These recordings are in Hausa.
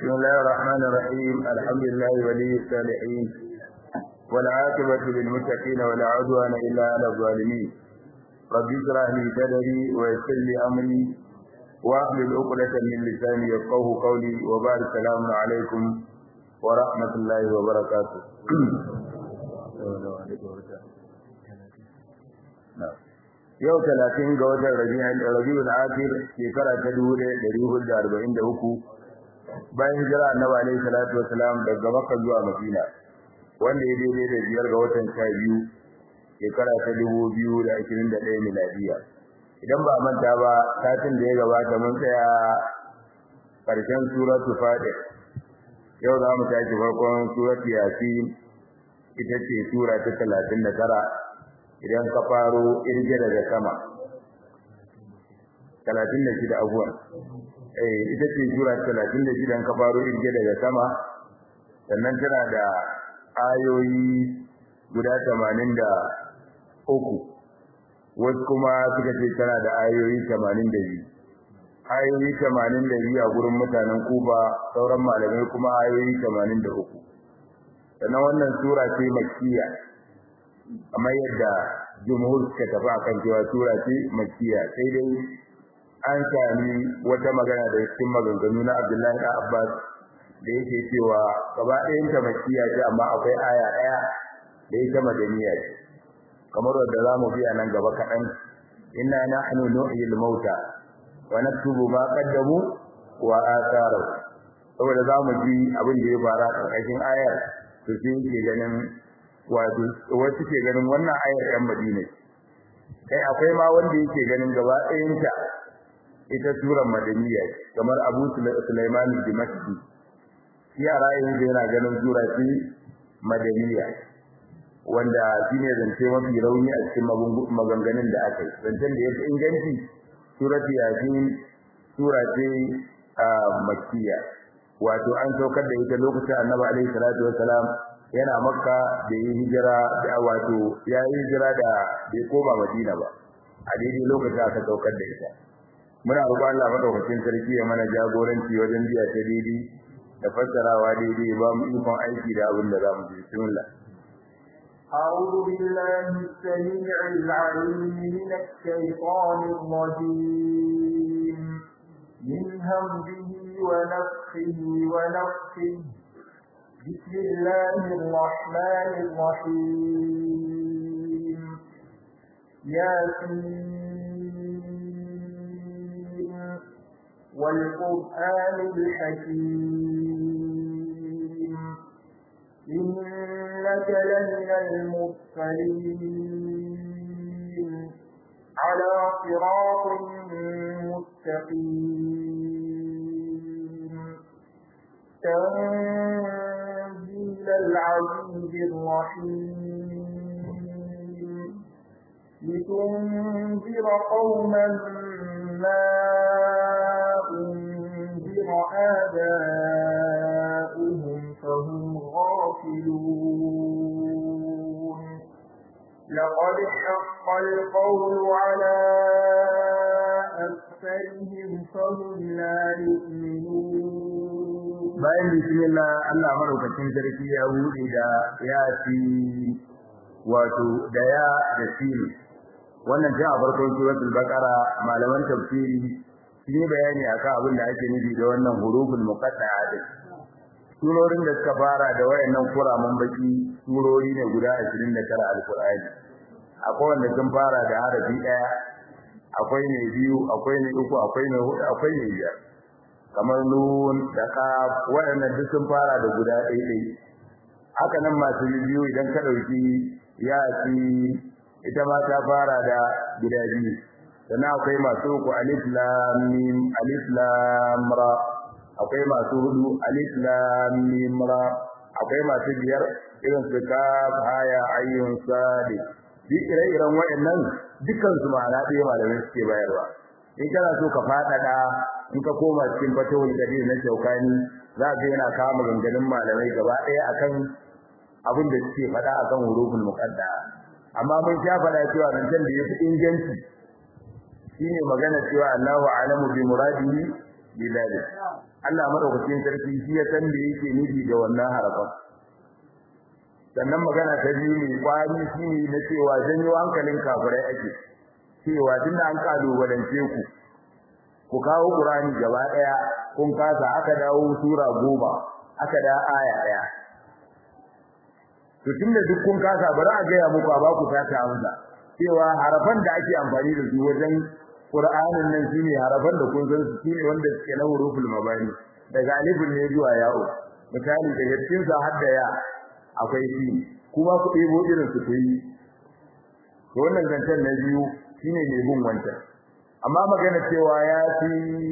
بسم الله الرحمن الرحيم الحمد لله ولي الصالحين والعاقبة للمتقين ولا عدوان إلا على الظالمين رب اشرح لي صدري ويسر لي أمري واحلل عقدة من لساني يفقه قولي وبارك السلام عليكم ورحمة الله وبركاته yau talatin ga watan rabiul akhir shekara ta dubu ɗaya ɗari hudu da arba'in da uku bayan jira annabi alaihi salatu wasalam daga makka zuwa madina wanda ya daidai da biyar ga watan sha biyu shekara ta dubu biyu da ashirin da ɗaya miladiya idan ba manta ba satin da ya gabata mun tsaya ƙarshen suratu fadir yau za mu tashi farkon suratu yasin ita ce sura ta talatin da tara idan ka faro irge daga sama 36 abuwan eh ita ce sura 36 ka faro irge daga sama sannan tana da ayoyi guda 83 wasu kuma suka ce tana da ayoyi 82 ayoyi 82 a gurin mutanen Kuba sauran malamai kuma ayoyi 83 sannan wannan sura ce makkiya kamar yadda jumhur suka tafi akan cewa sura ce makkiya sai dai an sami wata magana da cikin maganganu na Abdullahi da Abbas da yake cewa gaba ɗayan ta makkiya ce amma akwai aya ɗaya da ita madaniya ce kamar wanda za mu biya nan gaba kaɗan inna nahnu nuhyil mauta wa naktubu ma qaddamu wa atharu saboda za mu ji abin da ya fara ƙarƙashin ayar to sai yake ganin wato wasu ke ganin wannan ayar ɗan Madina kai akwai ma wanda yake ganin gaba ɗayanta ita surar madaniya kamar Abu Sulaiman Dimashqi shi a ra'ayin da yana ganin sura ce madaniya wanda shine zance mafi rauni a cikin maganganun da aka yi zancen da ya fi inganci suratu yasin sura ce makkiya wato an saukar da ita lokacin annabi alaihi salatu wassalam yana makka da yi hijira da wato ya yi hijira da bai koma madina ba a daidai lokacin aka saukar da ita muna roƙon Allah madaukakin sarki ya mana jagoranci wajen biya ta daidai da fassarawa daidai ba mu ikon aiki da abin da za mu ji bismillah أعوذ بالله السميع العليم من الشيطان الرجيم من همزه ونفخه ونفخه بسم الله الرحمن الرحيم ياسين والقرآن الحكيم إنك لمن المرسلين على صراط مستقيم تنزيل العزيز الرحيم لتنذر قوما ما أنذر آباؤهم فهم غافلون لقد حق القول على أكثرهم فهم لا يؤمنون bayan bismillah Allah madaukakin sarki ya bude da ya fi wato da ya da sini wannan ta a farkon suratul baqara malaman tafsiri sun yi bayani akan abin da ake nufi da wannan huruful muqatta'a din surorin da suka fara da wayannan kuraman baki surori ne guda 29 alqur'ani akwai wanda sun fara da harafi daya akwai ne biyu akwai ne uku akwai ne hudu akwai ne biyar kamar nun da qaf waɗannan duk sun fara da guda ɗaya ɗaya haka nan masu biyu idan ka ɗauki yasi ita ma ta fara da guda biyu sannan akwai masu uku alif lam mim alif lam ra akwai masu hudu alif lam mim ra akwai masu biyar irin su kaf haya ayyun sad duk ire-iren waɗannan dukkan su ma'ana ɗaya malamai suke bayarwa in kana so ka faɗaɗa in ka koma cikin fatawul gadir na shaukani za ka yana kama ganganin malamai gaba ɗaya akan abin da suke faɗa akan huruful muqadda amma mun sha faɗa cewa zancen da yafi inganci shine magana cewa Allahu a'lamu bi muradihi bidalik Allah madaukakin sarki shi ya san da yake nufi da wannan harafan sannan magana ta biyu mai kwari shi ne na cewa janyo hankalin kafirai ake cewa tunda an kalubalance ku ku kawo Qur'ani gaba daya kun kasa aka dawo sura goma aka da aya daya to tunda duk kun kasa bari a gaya muku a baku ta ta amsa cewa harafan da ake amfani da su wajen Qur'anin nan shine harafan da kun san su shine wanda suke na huruful mabani daga alifin ne zuwa ya'u misali daga cikin sa har da ya akwai shi kuma ku ɗebo irin su kuyi to wannan zancen na biyu shine ne gun wancan amma magana cewa ya fi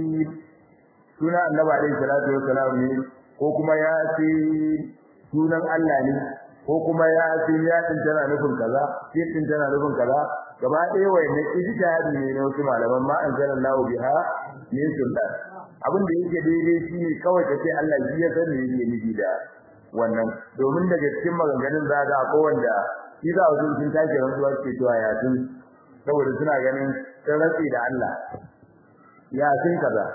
suna annabi alaihi salatu wassalam ne ko kuma ya fi sunan Allah ne ko kuma ya fi ya din tana nufin kaza shi din tana nufin kaza gaba ɗaya wayanne ijtihadi ne na wasu malaman ma anzalallahu biha min sultan abin da yake daidai shine kawai kace Allah shi ya sani yake nufi da wannan domin daga cikin maganganun za ga ko wanda shi za su sun take rantsuwa ce cewa ya tun saboda suna ganin sun rantsi da Allah ya sun kaza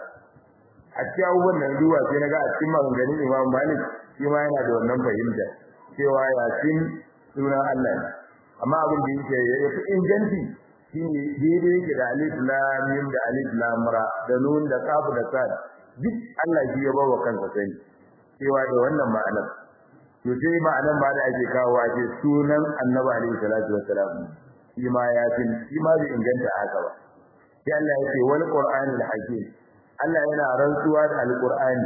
a cikin abubuwan nan duwa sai naga a cikin maganganun Imam Malik shi ma yana da wannan fahimta cewa ya sun sunan Allah ne amma abin da yake ya fi inganci shine daidai yake da alif lam mim da alif lam ra da nun da kaf da sad duk Allah shi ya bawa kansa sani cewa da wannan ma'anar to sai ma'anar ba da ake kawo ake sunan Annabi alaihi salatu wassalam shi ma ya fi shi ma bai inganta haka ba sai Allah ya ce wal qur'anil hakim Allah yana rantsuwa da alqur'ani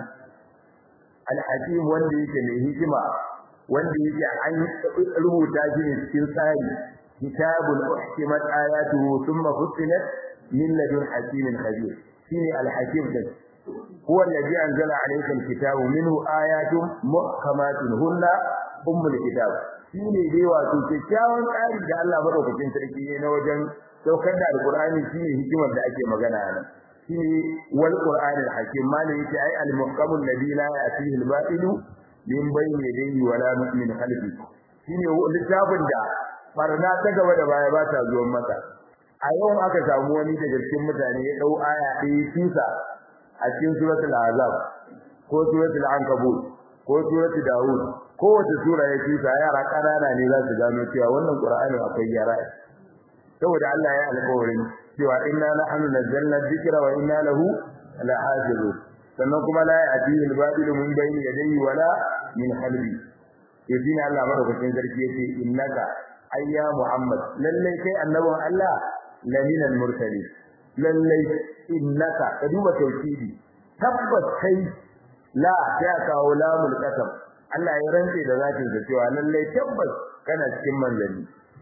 al-hakim wanda yake mai hikima wanda yake an rubuta shi ne cikin tsari kitabul uhkimat ayatuhu thumma fussilat min ladun hakimin khabir shine al-hakim din huwa alladhi anzala alayka al-kitaba minhu ayatun muhkamatun hunna ummul kitab shine dai wato kyakkyawan tsari da Allah madaukakin sarki ne na wajen saukar da alqur'ani shine hikimar da ake magana nan shine wal qur'anil hakim malai yake ai al-muhkamul ladhi la ya'tihi al-ba'ilu min bayni yadayhi wala min khalfi shine littafin da barna ta gaba da baya ba ta zuwa masa a yau aka samu wani daga cikin mutane ya dau aya ɗaya tusa a cikin suratul azab ko suratul ankabut ko suratul daud ko wata sura ya tusa yara kanana ne za su gano cewa wannan qur'ani akwai yara saboda Allah ya alƙawarin cewa inna nahnu nazzalna dhikra wa inna lahu lahafizun sannan kuma la ya'tihi al-batil min bayni yadayhi wala min khalfi yadina Allah madaukakin sarki yace innaka ayya muhammad lalle kai annabin Allah lamina al-mursali lalle innaka ka duba tauhidi tabbas kai la ya kawo lamul qasam Allah ya rantse da zatin sa cewa lalle tabbas kana cikin manzanni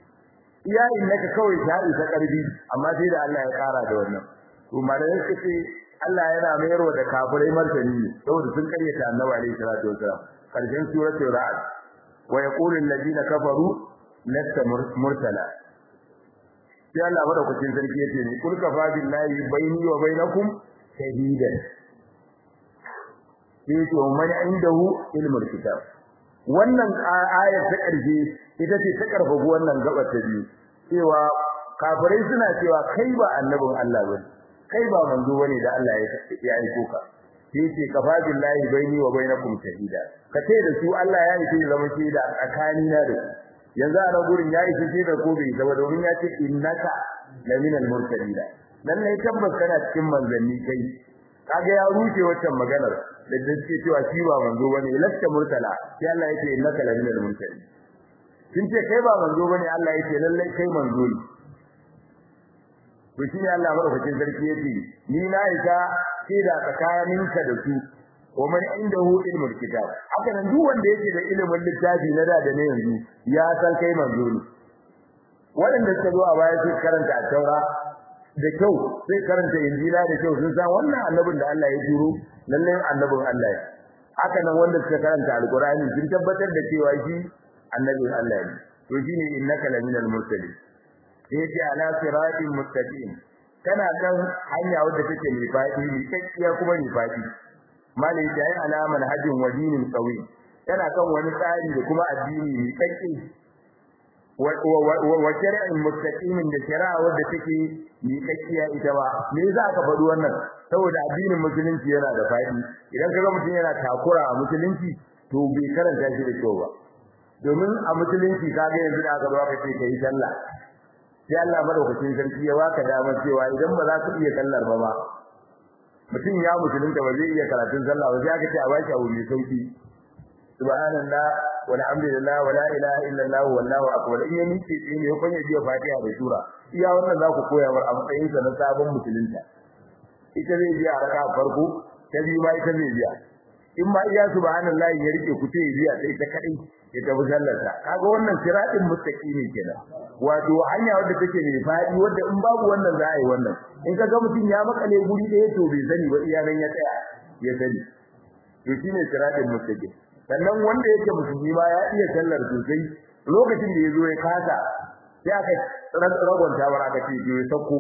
iya innaka kawai ta isa karbi amma sai da Allah ya kara da wannan to malai suke Allah yana mayarwa da kafirai martani ne saboda sun karyata Annabi alaihi salatu wasalam karshen suratul ra'd wa yaqulu alladhina kafaru lasta mursala sai Allah madaukakin sarki yace ni kul kafa billahi baini wa bainakum shahidan sai to man indahu ilmul kitab wannan ayar ta karshe ita ce ta karfafa wannan gabar ta biyu cewa kafirai suna cewa kai ba annabin Allah bane kai ba manzo bane da Allah ya aiko ka sai ce kafa billahi baini wa bainakum shahida kace da su Allah ya yi zama shaida tsakani na da yanzu a nan gurin ya yi shaida ko bai zama domin ya ce innaka laminal mursalin dan ne tabbas kana cikin manzanni kai kaga ya rushe waccan maganar da dace cewa shi ba manzo bane lasta mursala sai Allah yake innaka laminal mursalin kin ce kai ba manzo bane Allah yake lalle kai manzo ne to shi Allah madaukakin sarki yace ni na isa da tsakaninka da su wa man indahu ilmul kitab haka nan duk wanda yake da ilimin littafi na da da ne yanzu ya san kai manzo ne wanda suka zo a baya su karanta a taura da kyau sai karanta injila da kyau sun san wannan annabin da Allah ya turo lalle annabin Allah ne haka nan wanda suka karanta alqur'ani sun tabbatar da cewa shi annabin Allah ne to shine innaka laminal mursalin yace ala siratin mustaqim kana kan hanya wadda take mai fadi mai tsakiya kuma mai fadi malai da ai alaman hajjin wadinin qawi kana kan wani tsari da kuma addini mai tsaki wa shari'in mustaqimin da shari'a wadda take miƙaƙiya ita ba me za ka faɗi wannan saboda addinin musulunci yana da faɗi idan kaga mutum yana takura a musulunci to bai karanta shi da kyau ba domin a musulunci kaga yanzu da aka zo aka ce kai sallah sai Allah madaukakin sarki ya baka damar cewa idan ba za ka iya sallar ba ba mutum ya musulunta ba zai iya karatun sallah ba sai aka ce a baki abu mai sauki subhanallah walhamdulillah wala ilaha illallah wallahu akbar in ya miƙe sai ne kun biya fatiha da sura iya wannan za ku koya war a matsayin sa na sabon musulunta ita zai biya raka farko ta biyu ma ita zai biya in ma iya subhanallah ya rike ku sai biya sai ta kadai ya tafi sallarsa kaga wannan siratin mustaqimi kenan wato hanya wadda take mai fadi wadda in babu wannan za a yi wannan in kaga mutum ya makale guri ɗaya to bai sani ba iya nan ya tsaya ya sani to shine siratin mustaqim sannan wanda yake musulmi ma ya iya sallar sosai lokacin da yazo ya kasa sai aka ragonta wa aka ce ya sako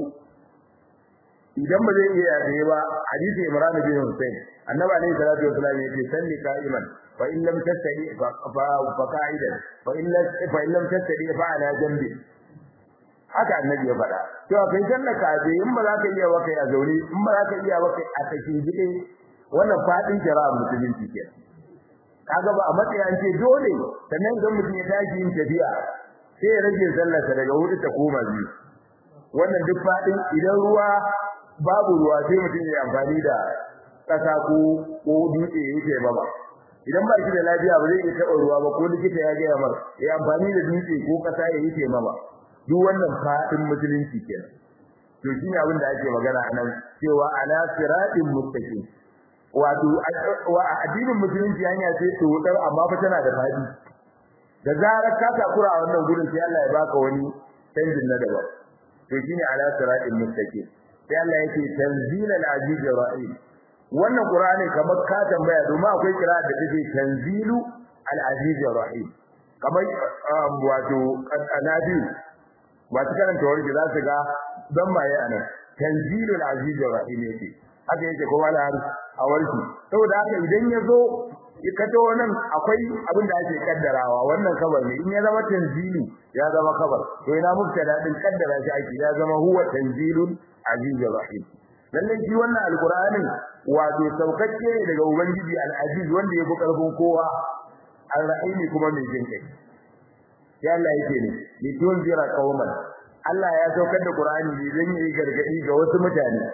idan ba zai iya da ba hadisi Imran bin Hussein annabi alayhi salatu wasallam yace salli qa'iman fa in lam tastadi fa fa qa'idan fa in lam fa in lam tastadi fa ala jambi haka annabi ya faɗa to kai sallar ka je in ba za ka iya ba kai a zaure in ba za ka iya ba kai a kashin gide wannan fadin jara'a musulunci kenan kaga ba a matsayin an ce dole sannan idan mutum ya tashi yin tafiya sai ya rage sallarsa daga hudu ta koma biyu wannan duk fadin idan ruwa babu ruwa sai mutum ya amfani da kasa ko ko dutse ya yi ba idan ba shi da lafiya ba zai iya taɓa ruwa ba ko likita ya gaya mar ya amfani da dutse ko kasa ya yi ba duk wannan fadin musulunci kenan to shine abin da ake magana anan cewa ala siratin mustaqim wato addinin musulunci hanya ce tsotsar amma fa tana da fadi da zarar ka takura a wannan gurin sai Allah ya baka wani canjin na daban to shine ala siratin mustaqim sai Allah yake tanzilal aziz rahim wannan qur'ani kamar ka tambaya domin akwai kira da take tanzilu al aziz rahim kamar wato annabi wato karanta wani za su ga dan maye anan tanzilul aziz rahim yake haka yake kuma da a warki saboda haka idan ya zo ka to nan akwai abin da ake kaddarawa wannan kabar ne in ya zama tanzilu ya zama kabar to ina mubtada din kaddara shi ake ya zama huwa tanzilun azizur rahim lalle shi wannan alqur'anin wato saukacce ne daga ubangiji al-aziz wanda ya fi karfin kowa al-rahim kuma mai jin kai ya Allah yake ne litunzira qauman Allah ya saukar da Qur'ani ne don yi gargadi ga wasu mutane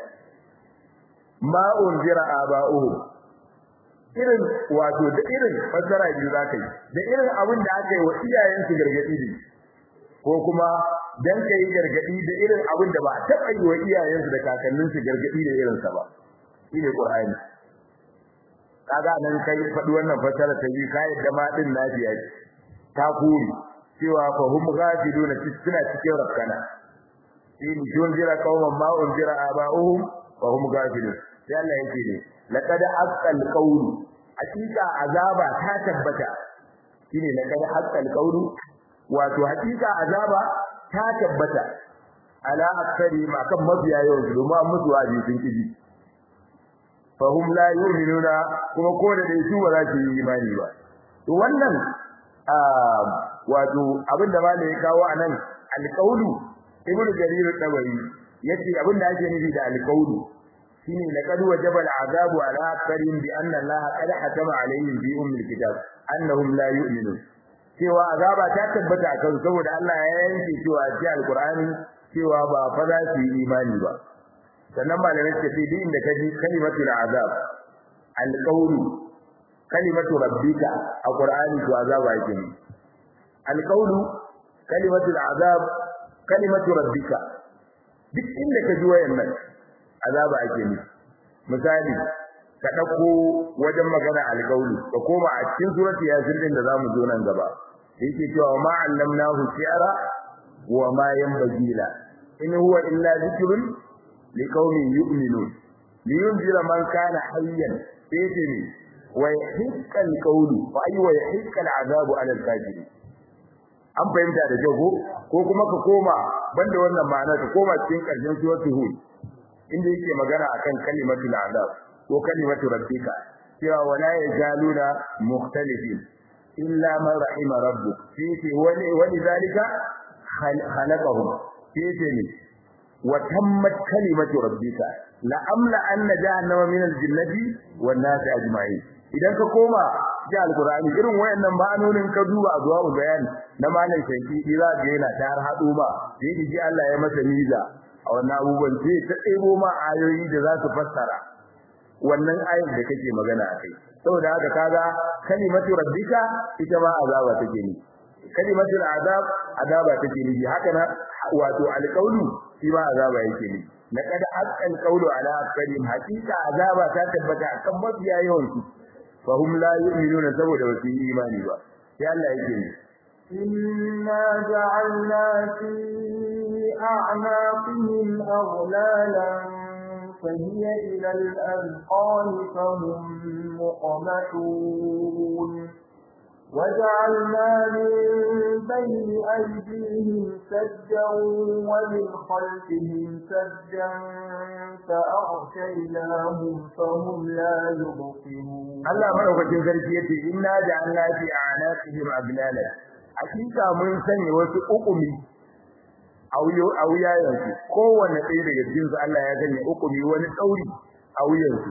ma unzira aba'uhum irin wato da irin fassara biyu zaka yi da irin abin da aka yi wa iyayensu gargadi ne ko kuma dan kai gargadi da irin abin da ba a taba yi wa iyayensu da kakanninsu gargadi da irin sa ba shine Qur'ani kaga nan kai faɗi wannan fassara ta biyu kai da ma din nafiya ta kuri cewa fa hum ghafiluna suna cikin rakkana in tunzira qauman ma unzira aba'uhum fa hum ghafilun sai Allah yake ne laqad haqqal qawlu hakika azaba ta tabbata shine laqad haqqal qawlu wato hakika azaba ta tabbata ala aktsari ma kan mabiya yau domin musu waji sun kiji fa hum la yu'minuna kuma ko da dai su ba za su yi imani ba to wannan wato abinda ma da ya kawo anan alqawlu ibnu jarir tabari yace abinda ake nufi da alqawlu shine laqad wajaba al'adabu ala aktharin bi anna Allah qad hatama alaihim bi ummil kitab annahum la yu'minun cewa azaba ta tabbata kan saboda Allah ya yanke cewa ji alqur'ani cewa ba fa za su yi imani ba sannan malamai ce sai din da kaji kalimatul azab alqawlu kalimatu rabbika a qur'ani to azaba yake ne alqawlu kalimatul azab kalimatu rabbika duk inda kaji wayannan azaba ake ne misali ka dauko wajen magana alqawlu ka koma a cikin surati yasin din da zamu zo nan gaba yake cewa ma allamnahu shi'ra wa ma yanbaghi la in huwa illa dhikrun liqaumin yu'minun liyunzira man kana hayyan sai wa yahiqqa alqawlu fa ay wa yahiqqa al'azabu 'ala al-kafirin an fahimta da jago ko kuma ka koma banda wannan ma'ana ka koma cikin karshen suratul hud inda yake magana akan kalimatul azab ko kalimatu rabbika cewa wala yazaluna mukhtalifin illa man rahima rabbuk sai ce wani wani zalika khalaqahum sai ce ne wa tammat kalimatu rabbika la amla anna jahannama min al-jinnati wan nas ajma'in idan ka koma ji alqur'ani irin wayannan ma'anonin ka duba a zuwa bayani na malam shanki za ga yana ta har hado ma sai ji Allah ya masa miza a wannan abubuwan sai ta ɗebo ma ayoyi da za su fassara wannan ayar da kake magana a kai saboda haka kaga kalimatu rabbika ita ma azaba take ni kalimatu azab azaba take ni haka na wato alqawlu shi ma azaba yake ni laqad haqqal qawlu ala aktharihim haqiqa azaba ta tabbata akan mafiya yawan su fa hum la yu'minuna saboda wasu imani ba sai Allah yake ni إنا جعلنا في أعناقهم أغلالا فهي إلى الأذقان فهم مقمحون وجعلنا من بين أيديهم سدا ومن خلفهم سدا فأغشيناهم فهم لا يبصرون Allah madaukakin sarki yace inna ja'alna fi a'naqihim aglala hakika mun sanya wasu ukumi a wuyayensu kowanne ɗaya daga cikinsu Allah ya sanya ukumi wani tsauri a wuyansu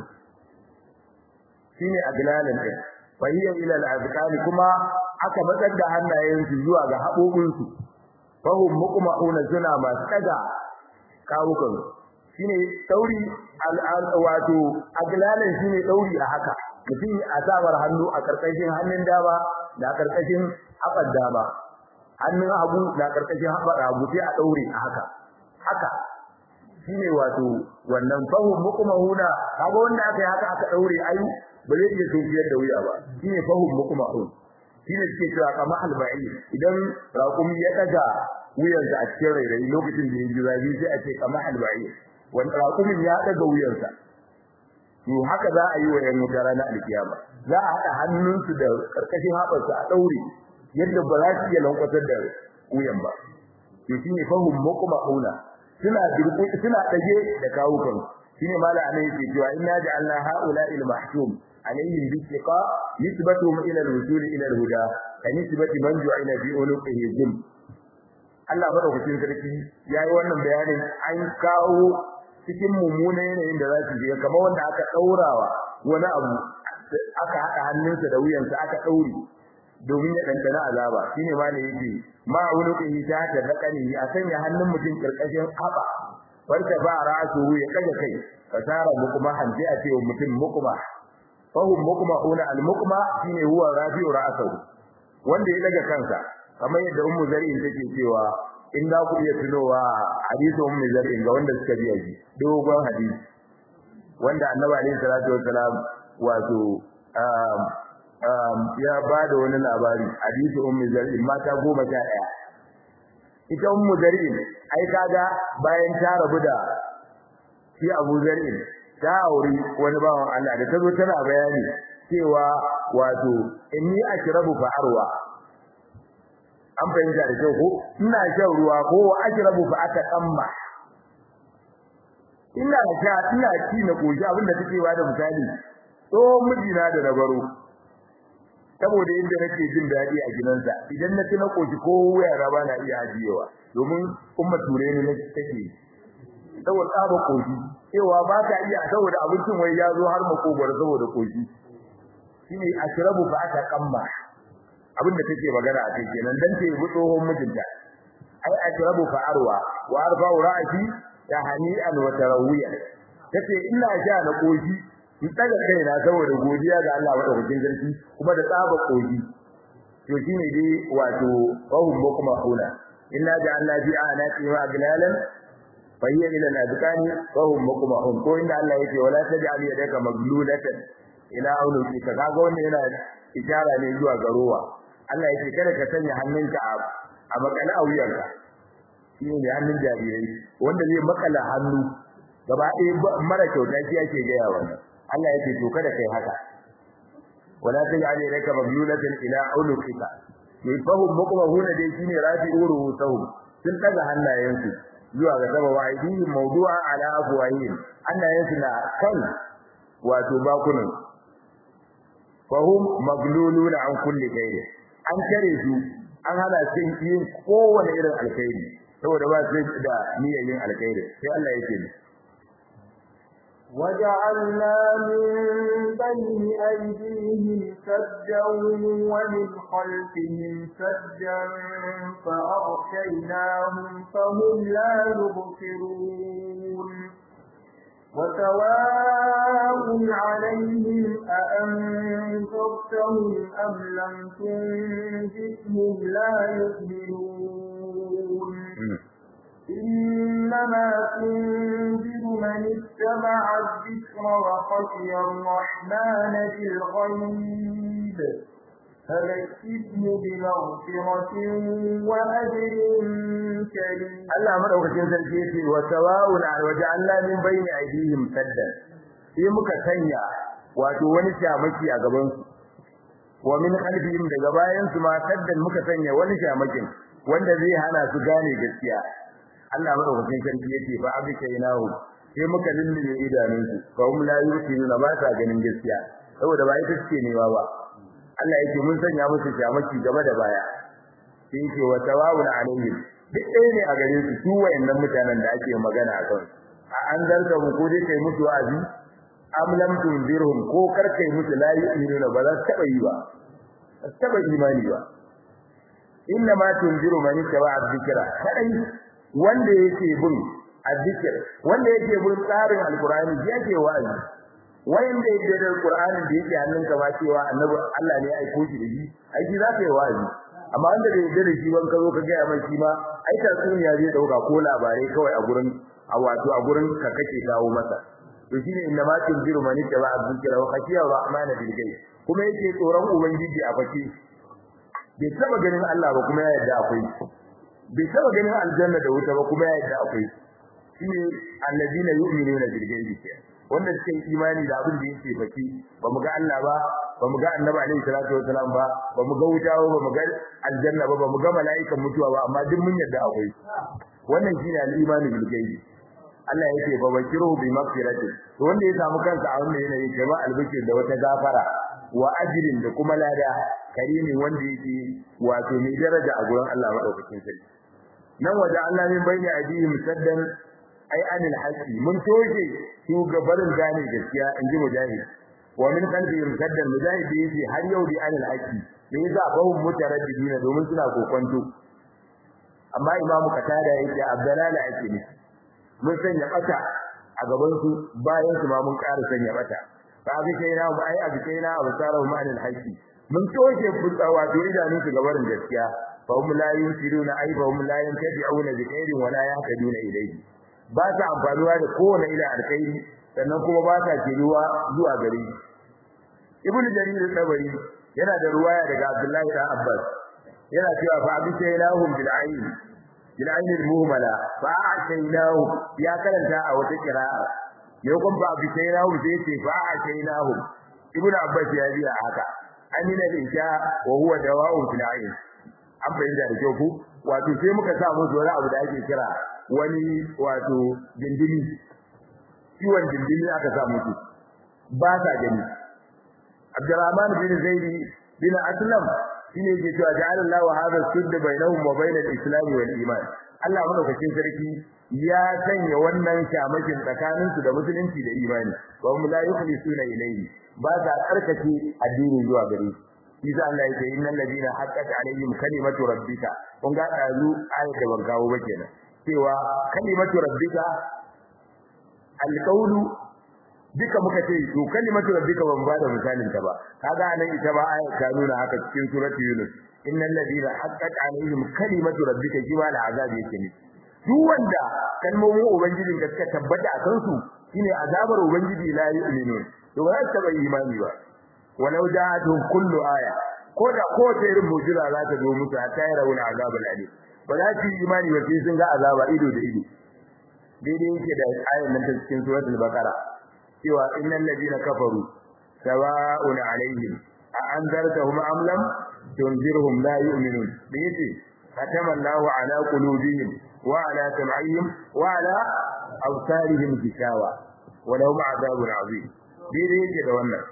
shine aglalan ɗin fahiya ila al kuma aka matsar da hannayensu zuwa ga haɓoɓinsu fahum muqma'una suna masu ɗaga kawukan shine tsauri wato aglalan shine tsauri a haka mutum a sabar hannu a karkashin hannun dama da karkashin haɓar dama hannun hagu na karkashin haɓar hagu sai a ɗaure a haka haka shine wato wannan fahu muqmahuna kaga wanda aka yi haka aka ɗaure ai ba zai iya sunkiyar da wuya ba shine fahu muqmahun shine suke cewa kama alba'i idan raƙumi ya ɗaga wuyansa a cikin rairayi lokacin da ya ji zafi sai a ce kama alba'i wanda raƙumin ya ɗaga wuyansa to haka za a yi wa yan wuta ranar alkiyama za a haɗa hannunsu da karkashin haɓarsu a ɗaure yadda ba za su iya lankwatar da wuyan ba to shine fahum muqmauna suna dirku suna dage da kawukan shine mala anan yake cewa inna ja'alna haula il mahkum alaihim biqa nisbatuhum ila al-wusul ila al-huda ka nisbati man ju'ila fi uluqihi jim Allah madaukakin sarki yayi wannan bayanin an kawo cikin mummunan yanayin da za su je kamar wanda aka daurawa wani abu aka haɗa hannunsa da wuyansa aka daure domin ya dandana azaba shine ma ne yake ma wuluqihi ta ta rakani a sanya hannun mutum karkashin haba farka ba ra'su ya kaga kai fasara mukuma hanji a ce mutum mukuma fahum mukuma una al mukuma shine huwa rafi'u ra'sahu wanda ya daga kansa kamar yadda ummu zari'in take cewa in da ku iya tunowa hadisi ummu zari'in ga wanda suka biya shi dogon hadisi wanda annabi alaihi salatu wassalam wato ya ba da wani labari hadisi ummu zar'in mata goma sha ɗaya ita ummu zar'in ai kaga bayan ta rabu da shi abu zar'in ta auri wani bawan Allah da ta zo tana bayani cewa wato inni ashrabu fa arwa an fahimta da kyau ko ina shan ruwa ko ashrabu fa ataqamma ina sha ina ci na koshi abinda take ba da misali tsohon mijina da na baro saboda yadda nake jin daɗi a gidansa idan na ci na koshi ko yara ba na iya ajiyewa domin umma ture ne take saboda tsaba koshi cewa ba ta iya saboda abincin wai ya zo har makogwar saboda koshi shine ashrabu fa aka kamma abin da take magana a kai kenan dan ta yi tsohon mijinta ai ashrabu fa arwa wa arfa ra'ati ya hani'an wa tarawiya tace ina sha na koshi in daga kaina saboda godiya ga Allah madaukakin sarki kuma da tsaba kogi to shine dai wato fahum bukma hula inna ja'alna fi anati ma aglalan fa hiya ila al-adqani fahum bukma hum ko inda Allah yake wala taj'al yadaka maglulatan ila unuki ka kaga wannan yana ishara ne zuwa garowa Allah yake kada ka sanya hannunka a makala a wuyanka shine ne hannun jarirai wanda zai makala hannu gaba ɗaya mara kyauta shi ake gaya wannan Allah yake to kada kai haka wala taj'al ilayka maglulatan ila unuqika yafahum muqmahuna dai shine rafi'u ruhusahum sun daga hannayensu zuwa ga sama wa aidihim mawdu'a ala afwahihim hannayensu na kan wato bakunan fahum magluluna an kulli khair an kare su an hana su yin kowane irin alkhairi saboda ba su da niyyar yin alkhairi sai Allah yake ni وجعلنا من بين أيديهم سدا ومن خلفهم سدا فأغشيناهم فهم لا يبصرون وسواء عليهم أأنذرتهم أم لم تنذرهم لا يؤمنون إنما تنذر من اتبع الذكر وخشي الرحمن بالغيب فبشره بمغفرة وأجر كريم Allah madaukakin sarki yace wa sawa'un waja'alna min bayni aydihim saddan sai muka sanya wato wani shamaki a gaban su wa min khalfihim daga bayan su ma saddan muka sanya wani shamakin wanda zai hana su gane gaskiya Allah madaukakin sarki yace fa abikainahu sai muka lullube idanunsu fa hum la yusiruna ba sa ganin gaskiya saboda ba ita ce ne ba Allah yake mun sanya musu shamaki gaba da baya sai yake wa tawawun alaihim duk ɗaya ne a gare su su wayannan mutanen da ake magana a kan a an zarga mu ko dai kai musu wa'azi am lam tunzirhum ko kar kai musu la yu'minuna ba za su taba yi ba ba su taba imani ba inna ma tunziru man ittaba dhikra kadai wanda yake bin azzikr wanda yake bin tsarin alqur'ani yake wa'azi wanda yake da alqur'ani da yake hannunka ba cewa annabi Allah ne ya aiko shi da shi aiki za ka yi wa'azi amma wanda da yake da shi ban ka zo ka ga mai shi ma ai ta ya zai dauka ko labarai kawai a gurin a wato a gurin ka kake kawo masa to shine inna ma tunziru man ittaba dhikra wa khashiya rahmana bil ghaib kuma yake tsoron ubangiji a fake bai taba ganin Allah ba kuma ya yarda akwai bai taba ganin aljanna da wuta ba kuma ya yarda akwai shine alladina yu'minuna bil ghaibi wanda suke imani da abin da yake fake ba mu ga Allah ba ba mu ga annabi alaihi salatu wasalam ba ba mu ga wuta ba ba mu ga aljanna ba ba mu ga mala'ikan mutuwa ba amma duk mun yarda akwai wannan shine al-imani bil ghaibi Allah yake fa bakiru bi maghfiratin to wanda ya samu kansa a wannan yanayi kai ba albishir da wata gafara wa ajrin da kuma lada karimi wanda yake wato mai daraja a gurin Allah madaukakin sarki nan waje Allah min bayni ajihim saddan ai anil haqi mun toje su gabarin gane gaskiya inji mujahid wa min qalbihim saddan mujahid yace har yau bi anil haqi da yasa bahum mutaraddidina domin suna kokonto amma imamu katada yake abdalala yake ne mun sanya bata a gaban su bayan su ma mun ƙara sanya bata fa bi kai na mu ai abi kai na abu tsara mu anil haqi mun toje fitsa wato idanun su gabarin gaskiya fa hum la yusiruna ai fa hum la yantabi'una bi khairin wa la yahtaduna ilayhi ba ta amfanuwa da kowane ila alkhairi sannan kuma ba ta kiruwa zuwa gare shi ibn jarir tabari yana da ruwaya daga abdullahi da abbas yana cewa fa abi sayyidahum bil ayn bil ayn al muhmala fa ashaynahu ya karanta a wata qira'a yau kun fa abi sayyidahum sai ce fa ashaynahu ibn abbas ya biya haka amina da isha wa huwa dawa'un fil ayn an bayyana da kyau ku wato sai muka sa musu wani abu da ake kira wani wato dindini ciwon dindini aka sa musu ba sa gani Abdurrahman bin Zaidi bin Aslam shine yake cewa ja'ala Allahu hadha sudd bainahum wa bainal islam wal iman Allah madaukakin sarki ya sanya wannan shamakin tsakanin su da musulunci da imani wa hum la yukhlisuna ilayhi ba sa tsarkake addini zuwa gare shi Isa Allah yake innal ladina haqqat alaihim kalimatu rabbika kun ga dazu ayat da ban kawo ba kenan cewa kalimatu rabbika alqawlu duka muka ce to kalimatu rabbika ban ba da misalin ta ba kaga nan ita ba ayat ta nuna haka cikin surati yunus innal ladina haqqat alaihim kalimatu rabbika jiwa la azab yake ne duk wanda kalmomin ubangijin da suka tabbata a kansu shine azabar ubangiji la yu'minun to ba za ta imani ba walau ja'atuhum kullu aya ko da ko ta irin mu'jiza za ta zo musu ta yi rawul azabul alim ba za su yi imani ba sai sun ga azaba ido da ido daidai yake da ayan nan ta cikin suratul baqara cewa innal ladina kafaru sawa'un alaihim a anzartahum am lam tunzirhum la yu'minun da yace katama Allahu ala qulubihim wa ala sam'ihim wa ala absarihim gishawa wa lahum adhabun azim daidai yake da wannan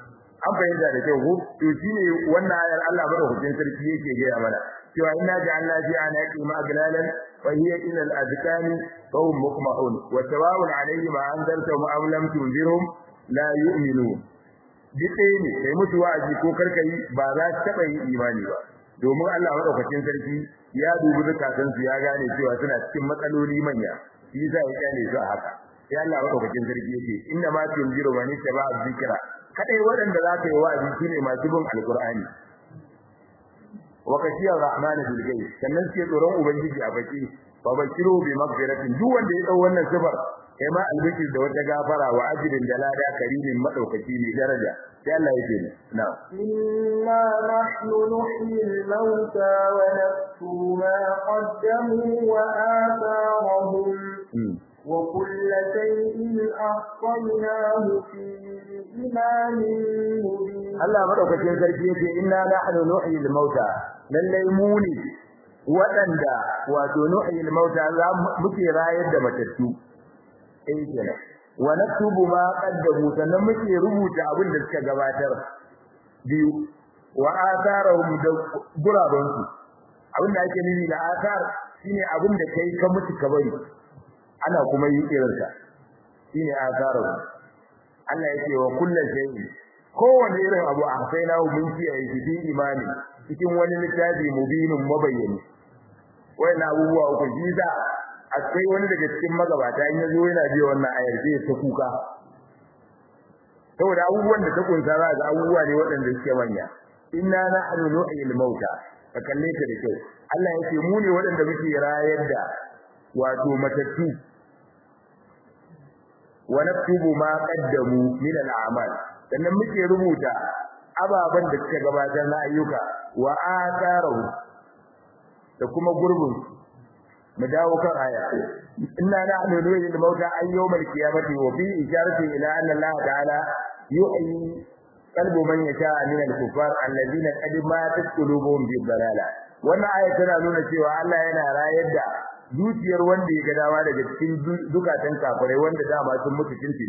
an fahimta da kyau ko to shine wannan ayar Allah madaukakin sarki yake gaya mana cewa inna ja'alna fi anaqi maglalan wa hiya ila al-azkani fa hum muqmahun wa sawa'un alayhim anzartahum am lam tunzirhum la yu'minun dike ne kai musu wa'azi ko karkai ba za su taba yin imani ba domin Allah madaukakin sarki ya dubi zakatun su ya gane cewa suna cikin matsaloli manya shi yasa ya kyale su a haka sai Allah madaukakin sarki yake inna ma tunziru man ittaba dhikra kadai waɗanda za ka yi wa'azi shine masu bin alqur'ani wa kashiyar rahman bil ghaib sannan sai tsoron ubangiji a baki fa bashiru bi maghfiratin duk wanda ya dau wannan sifar kai ma albishir da wata gafara wa ajrin da lada karimin madaukaki mai daraja sai Allah yake ne na inna nahnu nuhyi al-mauta wa naktubu ma qaddamu wa atharahum وكل شيء أحصيناه في إمام مبين Allah madaukakin sarki yace inna nahnu nuhyi al-mauta lallai mu ne waɗanda wato nuhyi al-mauta za muke rayar da matattu eh kenan wa naktubu ma qaddamu sannan muke rubuta abin da suka gabatar biyu wa atharahum da guraban su abin da ake nufi da athar shine abin da kai ka mutu ka bari ana kuma yi irinsa shine atharahum Allah yake wa kullu shay'in kowane irin abu a sai na mun kiyaye shi fi imani cikin wani littafi mubinin mabayyani wayan abubuwa uku shi da akwai wani daga cikin magabata in yazo yana biya wannan ayar sai ta kuka saboda abubuwan da ta kunsa za ga abubuwa ne waɗanda suke manya inna nahnu nuhyil mauta ka kalle ta da kyau Allah yake mu ne waɗanda muke rayar da wato matattu wa naktubu ma qaddamu min al-a'mal sannan muke rubuta ababan da suka gabatar na ayyuka wa atharu da kuma gurbin mu dawo kan aya inna nahnu nuhyi al-mauta ayyawmal qiyamati wa fi isharati ila anna Allah ta'ala yuhyi qalbu man yasha min al-kuffar alladhina qad matat qulubuhum bi dalala wannan aya tana nuna cewa Allah yana rayar da zuciyar wanda ya ga dawa daga cikin dukatan kafirai wanda dama sun mutu tuntuni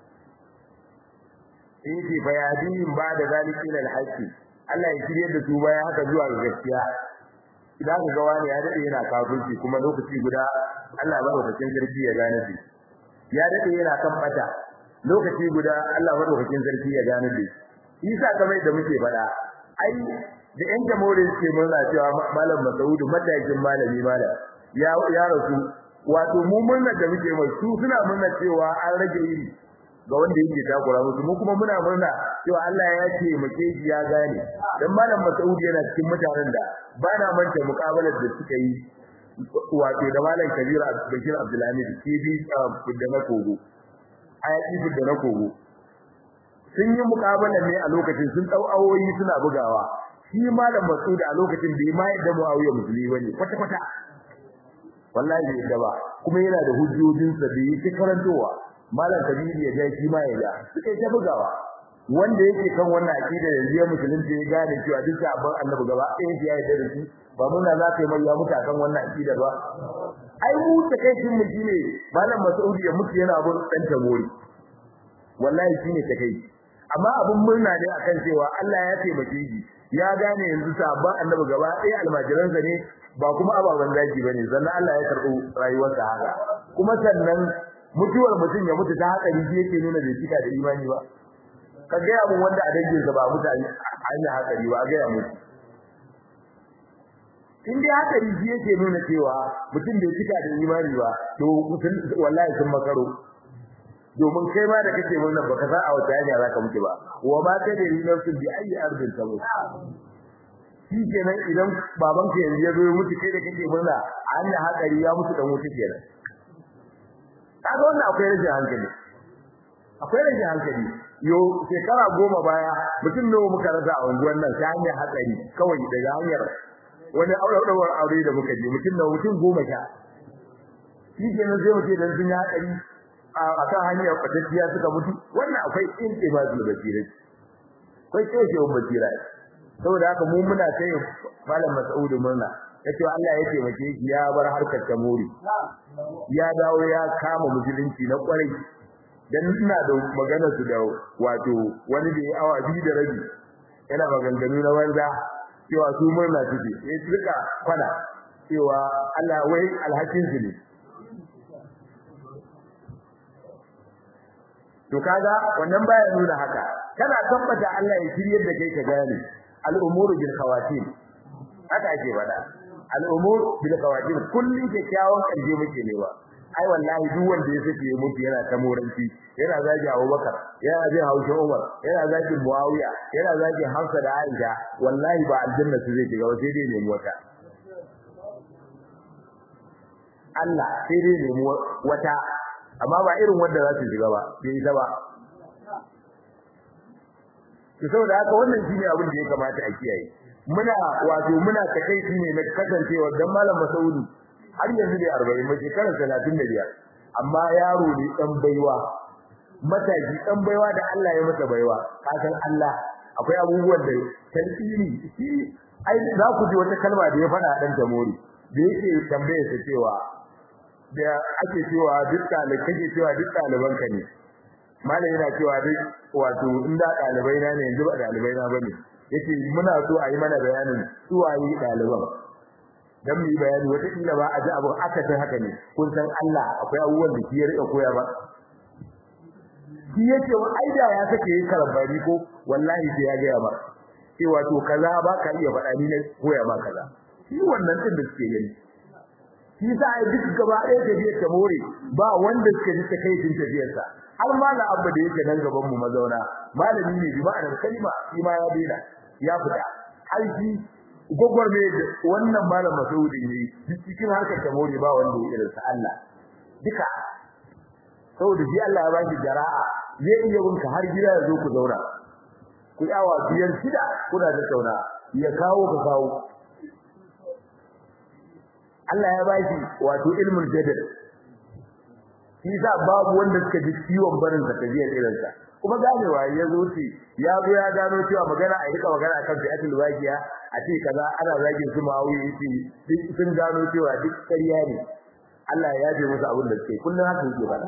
yake bayadin ba da zalika ila alhaqi Allah ya shirye da su bayan haka zuwa ga gaskiya idan ka ga wani ya dade yana kafirci kuma lokaci guda Allah madaukakin sarki ya gane shi ya dade yana kan bata lokaci guda Allah madaukakin sarki ya gane shi isa kamar da muke fada ai da yan jamhuriyar ce murna cewa malam Masaudu matakin malami malam ya ya rasu wato mu murna da muke mai su suna murna cewa an rage iri ga wanda yake takura musu mu kuma muna murna cewa Allah ya ce muke ji ya gane dan malam Mas'ud yana cikin mutanen da ba na manta mukabalar da suka yi wato da malam Kabir Bashir Abdulhamid kibi da na kogo ayati da na kogo sun yi mukabalar ne a lokacin sun dau awoyi suna bugawa shi malam Mas'ud a lokacin bai ma yadda Muawiya musulmi bane kwata kwata wallahi bai yadda ba kuma yana da hujjojinsa da yake karantowa malam kabiri ya ja shi ma ya ja suka ta bugawa wanda yake kan wannan aqida yanzu ya musulunci ya gane cewa duk abin annabi gaba ɗaya ya yarda da shi ba muna za ka yi mai ya mutu kan wannan aqida ba ai mu ta kai shin mu shine malam Mas'udi ya mutu yana abun dan tabori wallahi shine ta kai amma abun murna ne akan cewa Allah ya taimake shi ya gane yanzu sabon annabi gaba ɗaya almajiransa ne ba kuma ababen zaki bane sannan Allah ya karɓo rayuwarsa haka kuma sannan mutuwar mutum ya mutu ta hatsari shi yake nuna bai cika da imani ba ka gaya mun wanda a dangin sa ba mutane hanya hatsari ba gaya mu in dai hatsari shi yake nuna cewa mutum bai cika da imani ba to wallahi sun makaro domin kai ma da kake murna baka san a wata hanya zaka mutu ba wa ma ta da ni nafsin bi ayi ardin ta mutu shi kenan idan babanka yanzu ya zo ya mutu kai da kake murna a hanya hatsari ya mutu dan wuta kenan kaga wannan akwai rashin hankali akwai rashin hankali yo shekara goma baya mutum nawa muka rasa a unguwar nan ta hanyar hatsari kawai daga hanyar wani aurewar aure da muka je mutum nawa mutum goma sha shi kenan sai mutum dan sun yi hatsari a kan hanyar fatacciya suka mutu wannan akwai intibazul basira akwai kyaushewar basira saboda haka mu muna kai malam Mas'ud murna yace Allah ya taimake shi ya bar harkar tamori ya dawo ya kama musulunci na kwarai dan ina da magana su da wato wani da ya awa biyu da rabi yana maganganu na banza cewa su murna suke sai su rika kwana cewa Allah wai alhakin su ne to kaga wannan baya nuna haka kana tabbata Allah ya shiryar da kai ka gane al'umuru bil khawatim haka ake faɗa al'umur bil khawatim kullun kyakkyawan kanje muke newa ai wallahi duk wanda ya sake mutu yana ta moranci yana zagi Abubakar yana zagi Hausa Umar yana zagi Muawiya yana zagi Hafsa da Aisha wallahi ba aljanna su zai shiga ba sai dai nemi wata Allah sai dai nemi wata amma ba irin wanda za su shiga ba bai yi ta ba to saboda haka wannan shine abin da ya kamata a kiyaye muna wato muna takeici ne na kasancewa dan malam Masaudi har yanzu dai 40 mai shekarar 35 amma yaro ne dan baiwa mataki dan baiwa da Allah ya masa baiwa kasan Allah akwai abubuwan da talfini shi ai za ku ji wata kalma da ya faɗa dan tamori da yake tambaye sa cewa da ake cewa duk ɗalibai kake cewa duk ɗaliban ka ne malam yana cewa duk wato inda ɗalibai na ne yanzu ba ɗalibai na bane yace muna so a yi mana bayanin su waye ɗaliban dan mu yi bayani wata kila ba a ji abu aka san haka ne kun san Allah akwai abubuwan da shi ya rika koya ba shi yace ai da ya sake yin karambani ko wallahi sai ya ga ba cewa to kaza ba ka iya faɗa ni ne koya ma kaza shi wannan din da suke gani shi sa ai duk gaba ɗaya tafiyar ta more ba wanda suka ji takaicin tafiyarsa har ma na abba da yake nan gaban mu mazauna malami ne bi ma'anar kalma shi ma ya daina ya fita har shi gogor ne wannan malam Masaudi ne cikin harkar ta more ba wanda ya irin sa Allah duka saboda shi Allah ya baki jara'a zai iya bunka har gida ya zo ku zauna ku yawa biyar shida kuna da tauna ya kawo ka kawo Allah ya baki wato ilmul jadal shi sa babu wanda suka ji ciwon barin sa tafiyar irin sa kuma ganewa ya zo ce ya zo ya gano cewa magana a rika magana akan fi'atul waqiya a ce kaza ana zagin su ma'awiya yace duk sun gano cewa duk ƙarya ne Allah ya yaje musu abin da suke kullun haka yake fada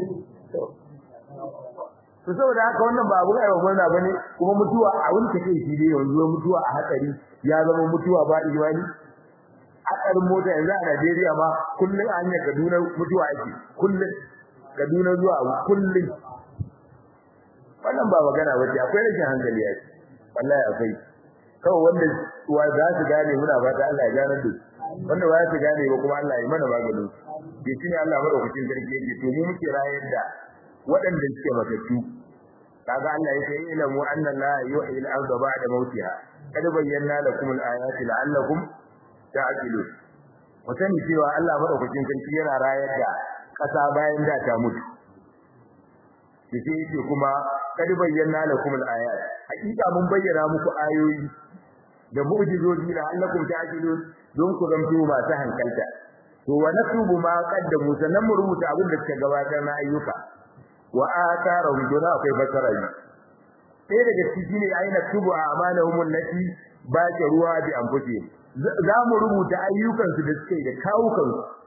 to saboda haka wannan ba abu aiwa murna bane kuma mutuwa abin ta kai shi dai yanzu mutuwa a hatsari ya zama mutuwa ba imani hatsarin mota yanzu a Najeriya ma kullun a hanyar Kaduna mutuwa ake kullun Kaduna zuwa kullun wannan ba magana bace akwai rashin hankali yake wallahi akwai kawai wanda wa za su gane muna fata Allah ya gane duk wanda ba su gane ba kuma Allah ya mana maganin ke shine Allah madaukakin sarki yake to mu muke rayar da waɗanda suke matattu kaga Allah yake ilmu anna la yuhyi al-ardha ba'da mautiha kad bayyana lakum al-ayati la'allakum ta'qilun mutane cewa Allah madaukakin sarki yana rayar da kasa bayan da ta mutu sai yake kuma kad bayyana lakum al-ayat hakika mun bayyana muku ayoyi da mu'jizoji la'allakum ta'qilun don ku zanto masu hankalta to wa naktubu ma qaddamu sannan mu rubuta abin da suka gabatar na ayyuka wa atharahum duna akwai basara ne sai daga ciki ne ayi naktubu a'malahum allati ruwa bi anfusihim za mu rubuta ayyukan su da suke da kawukan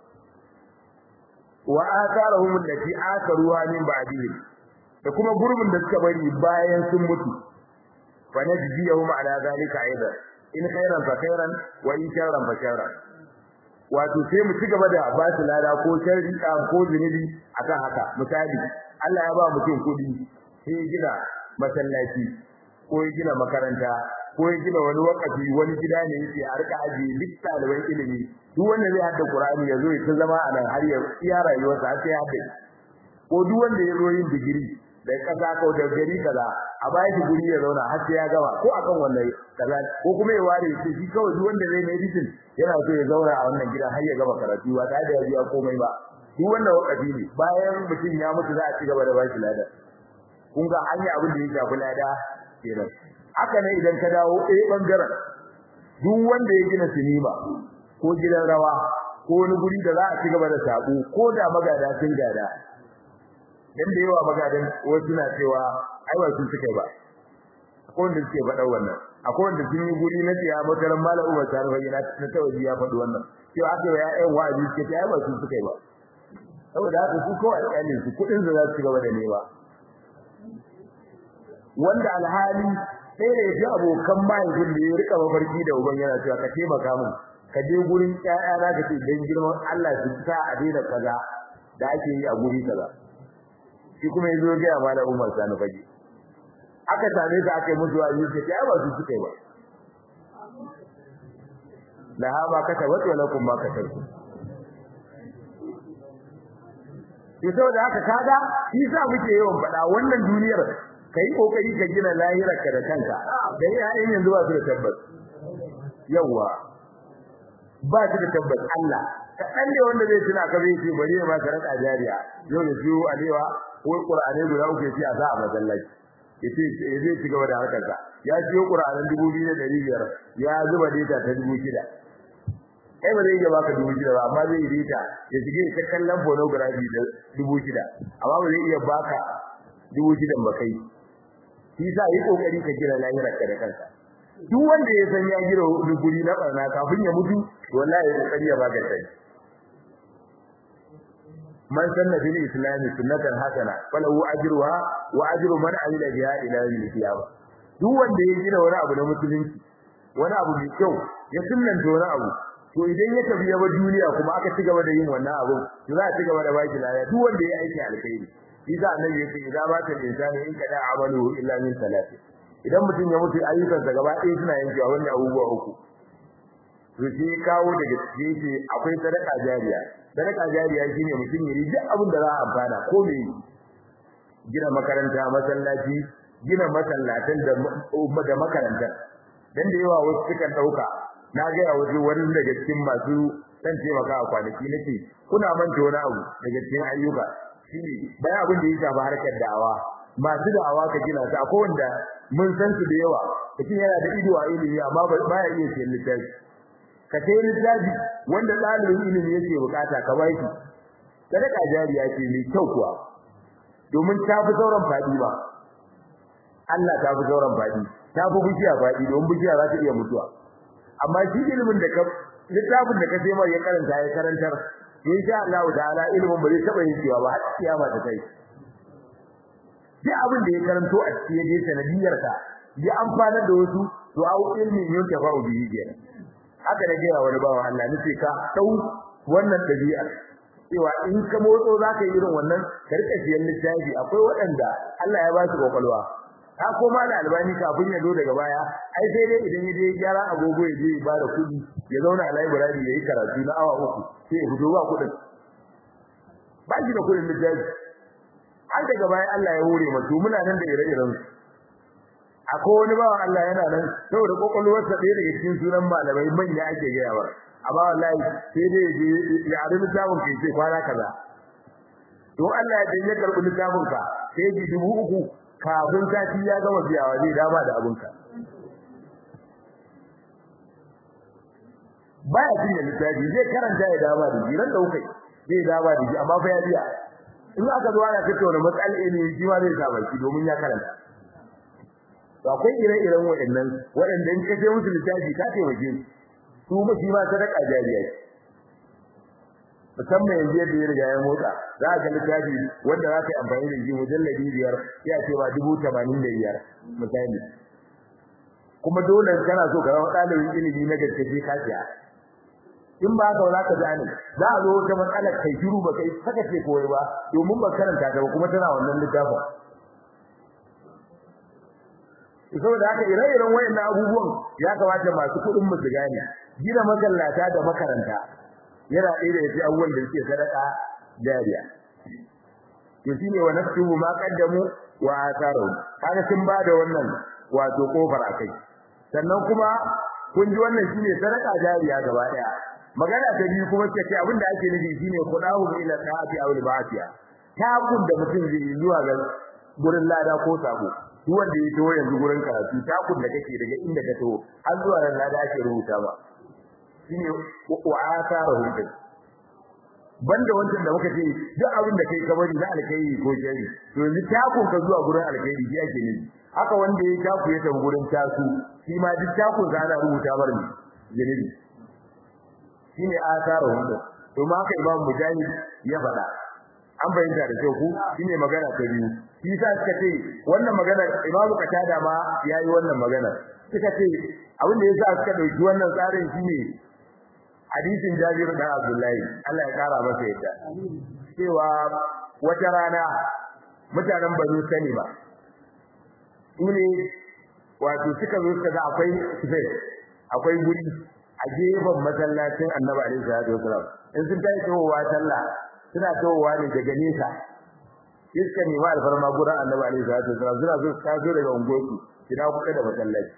wa atharahum allati akaruha min ba'dihim da kuma gurbin da suka bari bayan sun mutu fa najziyahum ala zalika aidan in khairan fa khairan wa in sharran fa sharran wato sai mu ci gaba da ba su lada ko sharri ko zunubi akan haka misali Allah ya ba mutum kudi sai ya gina masallaci ko ya gina makaranta ko ya gina wani wakafi wani gida ne yake a rika aji duk ɗaliban ilimi duk wanda zai hadda Qur'ani ya zo ya ta zama a nan har ya iya rayuwarsa har sai ya hadda ko duk wanda ya zo yin digiri da kasa ko da gari kaza a baya shi guri ya zauna har sai ya gama ko akan wannan kaza ko kuma ya ware shi shi kawai duk wanda zai medicine yana so ya zauna a wannan gida har ya gama karatu ba tare da ya biya komai ba duk wanda wakafi ne bayan mutum ya mutu za a ci gaba da bashi lada kun ga hanya abin da ya shafi lada kenan haka ne idan ka dawo ɗaya bangaren duk wanda ya gina sinima ko gidan rawa ko wani guri da za a ci gaba da sabo ko da magada sun gada dan da yawa magadan wasu na cewa ai ba su suka ba akwai wanda suke faɗa wannan akwai wanda sun yi guri na tiya makaran malam Umar Sani fa yana na tawaji ya faɗi wannan cewa aka ya ƴan wa'azi suke ta ai ba su suka ba saboda haka su kawai alƙalin su kuɗin su za su gaba da nema wanda alhali sai da yaji abokan mahaifin da ya rika mafarki da uban yana cewa ka taimaka min ka je gurin ƴaƴa za ka ce dan girman Allah su sa a daina kaza da ake yi a guri kaza shi kuma yazo ga ya malam Umar Sani fage aka same ka aka yi musu wa yi sai ai ba su suka yi ba la ha ba ka tabbata wala kun ba ka tabbata to saboda haka kaga shi sa muke yawan faɗa wannan duniyar kai kokari ka gina lahirarka da kanka dan yayin yanzu ba su da tabbas yawa ba su da tabbas Allah kaɗan ne wanda zai tuna ka zai ce bari ya maka raka jariya yau da siyo alewa ko qur'ani guda uku yace a sa a masallaci yace zai ci gaba da harkar sa ya siyo qur'anin 2500 ya zuba data ta 6000 kai ba zai iya baka 6000 ba amma zai yi data ya shige ta kallon pornography da 6000 amma ba zai iya baka 6000 ba kai shi sa yi kokari ka gina lahirarka da kanka duk wanda ya san ya gina guri na barna kafin ya mutu wallahi ya kokari ya baka sai man sanna bil islam sunnatan hasana falahu ajruha wa ajru man amila biha ila yawm al-qiyamah duk wanda ya gina wani abu na musulunci wani abu mai kyau ya sunnanta wani abu to idan ya tafi ya bar duniya kuma aka ci gaba da yin wannan abu to za a ci gaba da baki laya duk wanda ya aiki alkhairi Isa annabi yake idan ba ta insani in kada amalu illa min salati idan mutum ya mutu ayyukansa gaba ɗaya suna yankewa wannan abubuwa uku to shi kawo daga cikin akwai sadaka jariya sadaka jariya shine mutum ya yi duk abin da za a amfana ko me gina makaranta masallaci gina masallatan da da makaranta dan da yawa wasu sukan dauka na ga ya waje wani daga cikin masu dan taimaka a kwanaki nake kuna manta wani abu daga cikin ayyuka shine bayan abin da ya shafi harkar da'awa masu da'awa ka gina su akwai wanda mun san su da yawa mutum yana da ido a ilimi amma ba ya iya siyan littafi ka sai littafi wanda ɗalibin ilimi yake bukata ka ba shi sadaka jariya ce mai kyau kuwa domin ta fi sauran faɗi ba Allah ta fi sauran faɗi ta fi bishiya faɗi domin bishiya za ta iya mutuwa amma shi ilimin da ka littafin da ka sai mai ya karanta ya karantar insha Allah ta'ala ilimin ba zai taɓa yin cewa ba har kiyama ta kai duk abin da ya karanto a cikin yaje sanadiyar ka ya amfana da wasu to au ilmin yun ta fa'u bihi kenan haka da gaya wani bawa Allah nace ka dau wannan dabi'a cewa in ka motso zaka yi irin wannan ka rika siyan littafi akwai waɗanda Allah ya ba su kokolwa ka koma da albani kafin ya zo daga baya ai sai dai idan ya je gyara agogo ya je ya bada kuɗi ya zauna a library ya yi karatu na awa uku sai ya fito ba kuɗin ba shi da kuɗin littafi har daga baya Allah ya hore mutu muna nan da ire-iren su akwai wani bawan Allah yana nan saboda kokolwar sa ɗaya daga cikin sunan malamai manya ake gaya wa amma wallahi sai dai je ya ari littafin kai sai kwana kaza to Allah ya dan ya karbi littafin ka sai ji dubu uku kafin sati ya gama biyawa zai dama da abun ka baya cinye littafi zai karanta ya dama da jiran da kai zai dama da shi amma fa ya biya in aka zo ana tattauna matsalar ilimi shi ma zai sa baki domin ya karanta to akwai ire-iren waɗannan waɗanda in ka je musu littafi ka taimake su su ba shi ma sadaka jariya ce musamman yanzu yadda ya riga ya motsa za ka ga littafi wanda za ka yi amfani da shi mujalladi biyar ya ce ba dubu tamanin da biyar misali kuma dole kana so ka zama ɗalibin ilimi na gaske sai ka siya in ba haka za ka gane za a zo wata matsalar kai shiru ba kai saka ce koyi ba domin ba karanta ta ba kuma tana wannan littafin saboda haka ire-iren wayannan abubuwan ya kamata masu kuɗin mu su gane gina masallata da makaranta yana ɗaya da yake abubuwan da suke sadaka jariya to shine wa nafsuhu ma qaddamu wa atharu kaga sun ba da wannan wato kofar akai sannan kuma kun ji wannan shine sadaka jariya gaba daya magana ta biyu kuma ce ce abinda ake nufi shine kudahu ila sa'ati aw al-ba'tiya takun da mutum zai zuwa ga gurin lada ko sabo duk wanda ya tawo yanzu gurin karatu takun da kake daga inda ka tawo har zuwa ran lada ake rubuta ba shine wa asarahum din banda wancan da muka ce duk abin da kai ka bari na alkhairi ko jari to yanzu takun ka zuwa gurin alkhairi shi ake nufi haka wanda ya taku ya tafi gurin tasu shi ma duk takun za ana rubuta bar ne janibi shine asarahum din to ma haka imam mujahid ya faɗa an bayyana da kyau ku shine magana ta biyu shi yasa suka ce wannan magana Imam Qatada ma yayi wannan magana suka ce abin da yasa suka dauki wannan tsarin shine hadisin Jabir dan Abdullahi Allah ya kara masa yadda cewa wata rana mutanen Banu Salima sune wato suka zo suka ga akwai space akwai guri a gefen masallacin Annabi alaihi salatu wasallam in sun tayi towa sallah suna towa ne daga nesa iska ne ma alfarma gurin Annabi alaihi salatu wasallam suna zo ka zo daga ungoki kina kuka da masallaci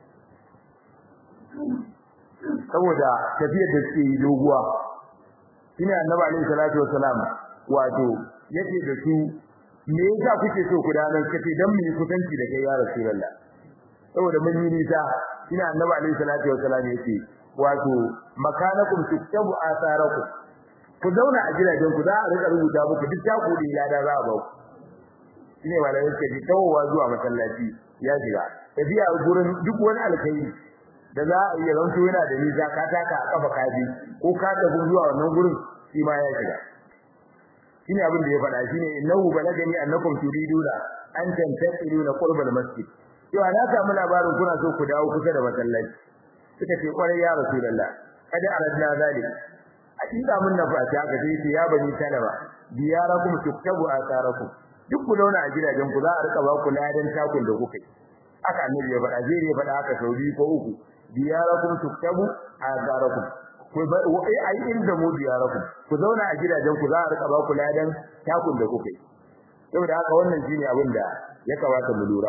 saboda tafiyar da suke yi doguwa shine Annabi alaihi salatu wasallam wato yake da su me yasa kuke so ku danan kace dan mu yi kusanci da kai ya rasulullah saboda mun yi nisa ina annabi alaihi salatu wasallam yake wato makanakum tuktabu asarakum ku zauna a gidajen ku za a rika rubuta muku duk taku da lada za a ba ku shine malamin ke ji tawowa zuwa masallaci ya shiga tafiya gurin duk wani alkhairi da za a iya zanto yana da nisa ka taka a kafa kaji ko ka tafi zuwa wannan gurin shi ma ya shiga shine abin da ya faɗa shine innahu balagani annakum turiduna an tantasiruna qurbal masjid cewa na samu labarin kuna so ku dawo kusa da masallaci suka ce kwarai ya rasulullah kada aradna zalik hakika mun nafa ta ga dai ya bani talaba diyarakum tuktabu asarakum duk ku dauna a gidajen ku za a rika ba ku ladan takun da kuka yi aka annabi ya faɗa zai ya faɗa haka sau biyu ko uku diyarakum tuktabu asarakum ku ba ai ai inda mu diyarakum ku zauna a gidajen ku za a rika ba ku ladan takun da kuka yi saboda haka wannan shine abin da ya kamata mu lura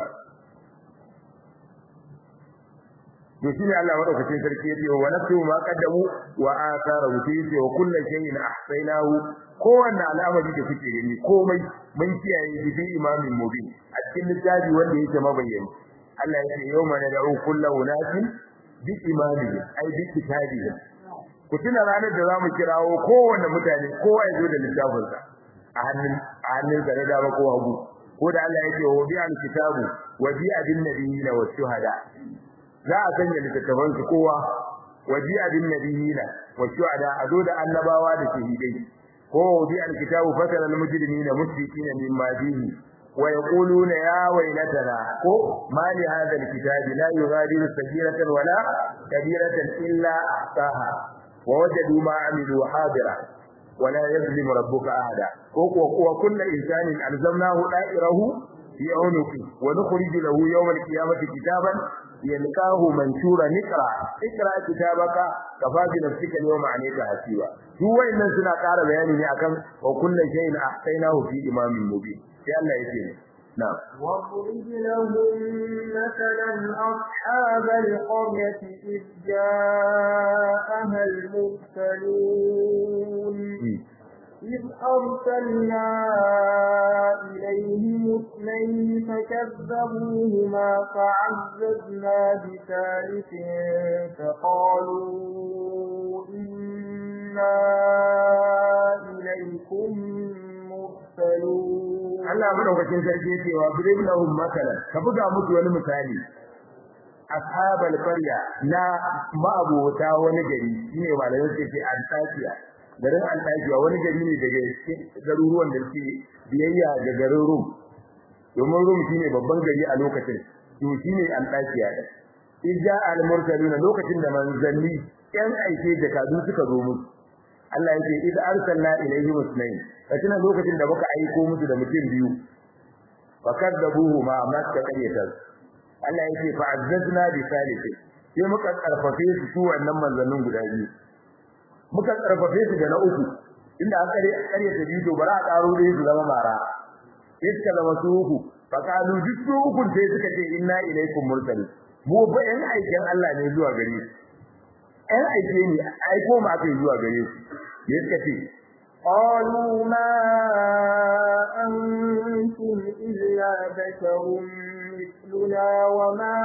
to shine Allah madaukakin sarki yace wa nafsu ma qaddamu wa athara yace wa kullu shay'in ahsaynahu kowanne al'amari da kuke gani komai mun kiyaye shi fi imamin mubin a cikin littafi wanda yake mabayyani Allah yace yawma nad'u kullu unasin bi imamihim ai bi kitabihim ku tuna ranar da zamu kirawo kowanne mutane kowa ya zo da littafinsa a hannun a hannun sa da dama ko hagu ko da Allah yake wa bi al-kitabu wa bi adin nabiyina wa shuhada za a sanya littattafan su kowa waji abin nabiyina wa shuhada a zo da annabawa da shahidai ko waji alkitabu fatara almujrimina mushrikina mimma fihi wa yaquluna ya waylatana ko ma li hadha alkitabi la yughadiru saghiratan wala kabiratan illa ahsaha wa wajadu ma amilu hadira ولا يظلم ربك أحدا وكل إنسان ألزمناه دائره في عنقه ونخرج له يوم القيامة كتابا يلقاه منشورا نقرا اقرا كتابك كفى بنفسك اليوم عليك حسيبا duk wayannan suna ƙara bayani ne akan wa kullu shay'in ahsaynahu fi imamin mubin sai Allah yake ne na واضرب لهم مثلا أصحاب القرية إذ جاءها المرسلون إذ أرسلنا إليهم اثنين فكذبوهما فعززنا بثالث فقالوا إنا إليكم مرسلون Allah madaukakin sarki yake wa birib lahum makalan ka buga musu wani misali ashabal qarya na ma'abota wani gari shine malamin suke ce antakiya garin Antakiya wani gari ne daga garuruwan da suke biyayya ga garin Rum domin Rum shine babban gari a lokacin to shine Antakiya da idza al-mursalun lokacin da manzanni yan aike da kadu suka zo musu Allah yake idza arsalna ilayhi musnayn katina lokacin da muka aiko musu da mutum biyu fakadabuhu ma maska qaryata Allah yake fa'azzazna bi salisi sai muka karfafe su su wannan manzannin guda biyu muka karfafe su da na uku inda aka kare kare ta bido bara a karo da su zama mara iska zama su uku faqalu duk su uku sai suka ce inna ilaikum mursal mu ba yan aikin Allah ne zuwa gare su yan aike ne aiko mu aka zuwa gare su ne suka ce قالوا ما أنتم إلا بشر مثلنا وما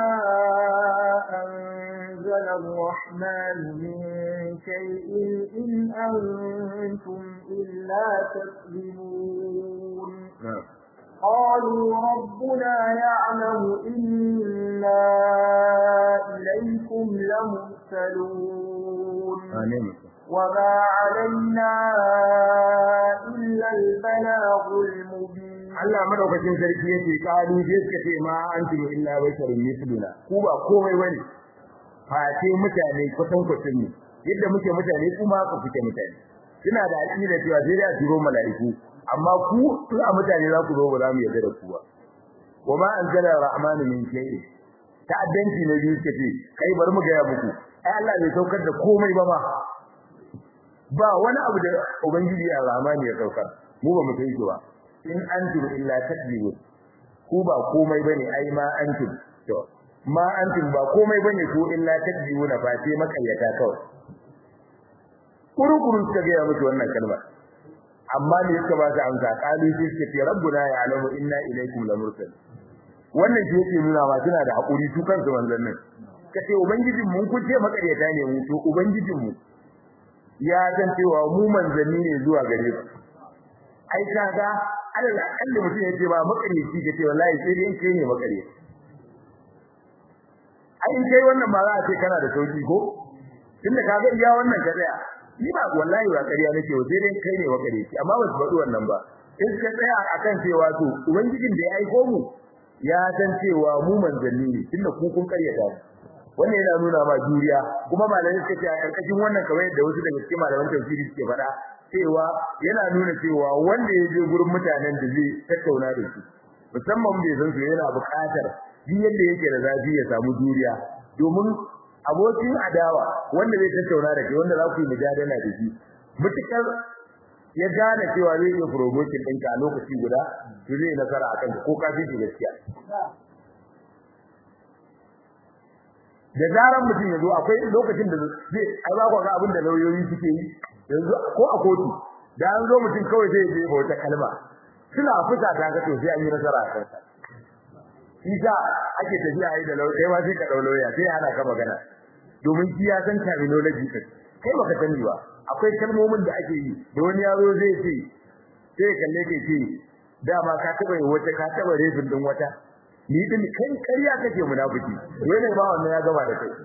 أنزل الرحمن من شيء إن أنتم إلا تكذبون قالوا ربنا يعلم إنا إليكم لمرسلون amin وما علينا إلا البلاغ المبين Allah madaukakin sarki yake kalu je suka ce ma antum illa basharun misluna ku ba komai bane face mutane kwatan kwatan ne yadda muke mutane kuma ku fike mutane suna da aqida cewa sai da turo mala'iku amma ku a mutane za ku zo ba za mu yarda da ku ba wa ma anzala rahmanu min shay'in ta'addanci na biyu suka ce kai bari mu ga ya muku ai Allah bai saukar da komai ba ma ba wani abu da ubangiji ar-rahmani ya saukar mu ba mu sai ba in antum illa takdibun ku ba komai bane ai ma antum to ma antum ba komai bane ku illa takdibuna ba sai makayyata kawai kurukuru suka ga musu wannan kalma amma ne suka ba su amsa qalu sai suka ce rabbuna ya'lamu inna ilaykum lamursal wannan shi yake nuna ma suna da hakuri su kansu manzannin kace ubangijin mun kun ce makaryata ne mu to ubangijin mu ya san cewa mu manzanni ne zuwa gare ku ai kaga alal akalli mutum yace ba makaryaci kace wallahi sai dai kai ne makaryaci ai in kai wannan ba za a ce kana da sauki ko tunda kaga iya wannan ka tsaya ni ba wallahi ba ƙarya nake wa sai dai kai ne makaryaci amma ba su faɗi wannan ba in ka tsaya akan cewa to ubangijin da ya aiko mu ya san cewa mu manzanni ne tunda ku kun karyata wannan yana nuna ma juriya kuma malamai suka ce a karkashin wannan kamar yadda wasu daga cikin malaman tafsiri suke faɗa cewa yana nuna cewa wanda ya je gurin mutanen da zai tattauna da su musamman bai san su yana buƙatar duk yadda yake da zafi ya samu juriya domin abokin adawa wanda zai tattauna da kai wanda za ku yi mujadala da shi mutukar ya gane cewa zai iya promotion ɗinka a lokaci guda to zai nasara a kanka ko kafin shi gaskiya da zaran mutum ya zo akwai lokacin da zai ai ba ku ga abin da lauyoyi suke yi yanzu ko a kotu da an zo mutum kawai zai je wata kalma suna fusa ta ga to sai an yi nasara a kansa isa ake tafiya yi da lauya ma sai ka dau lauya sai ana ka magana domin shi ya san terminology kai kai baka sani ba akwai kalmomin da ake yi da wani yaro zai ce sai kalle ke ce dama ka taba yi wata ka taba refin din wata ni din kai kariya kake munafiki dole ba wannan ya gaba da kai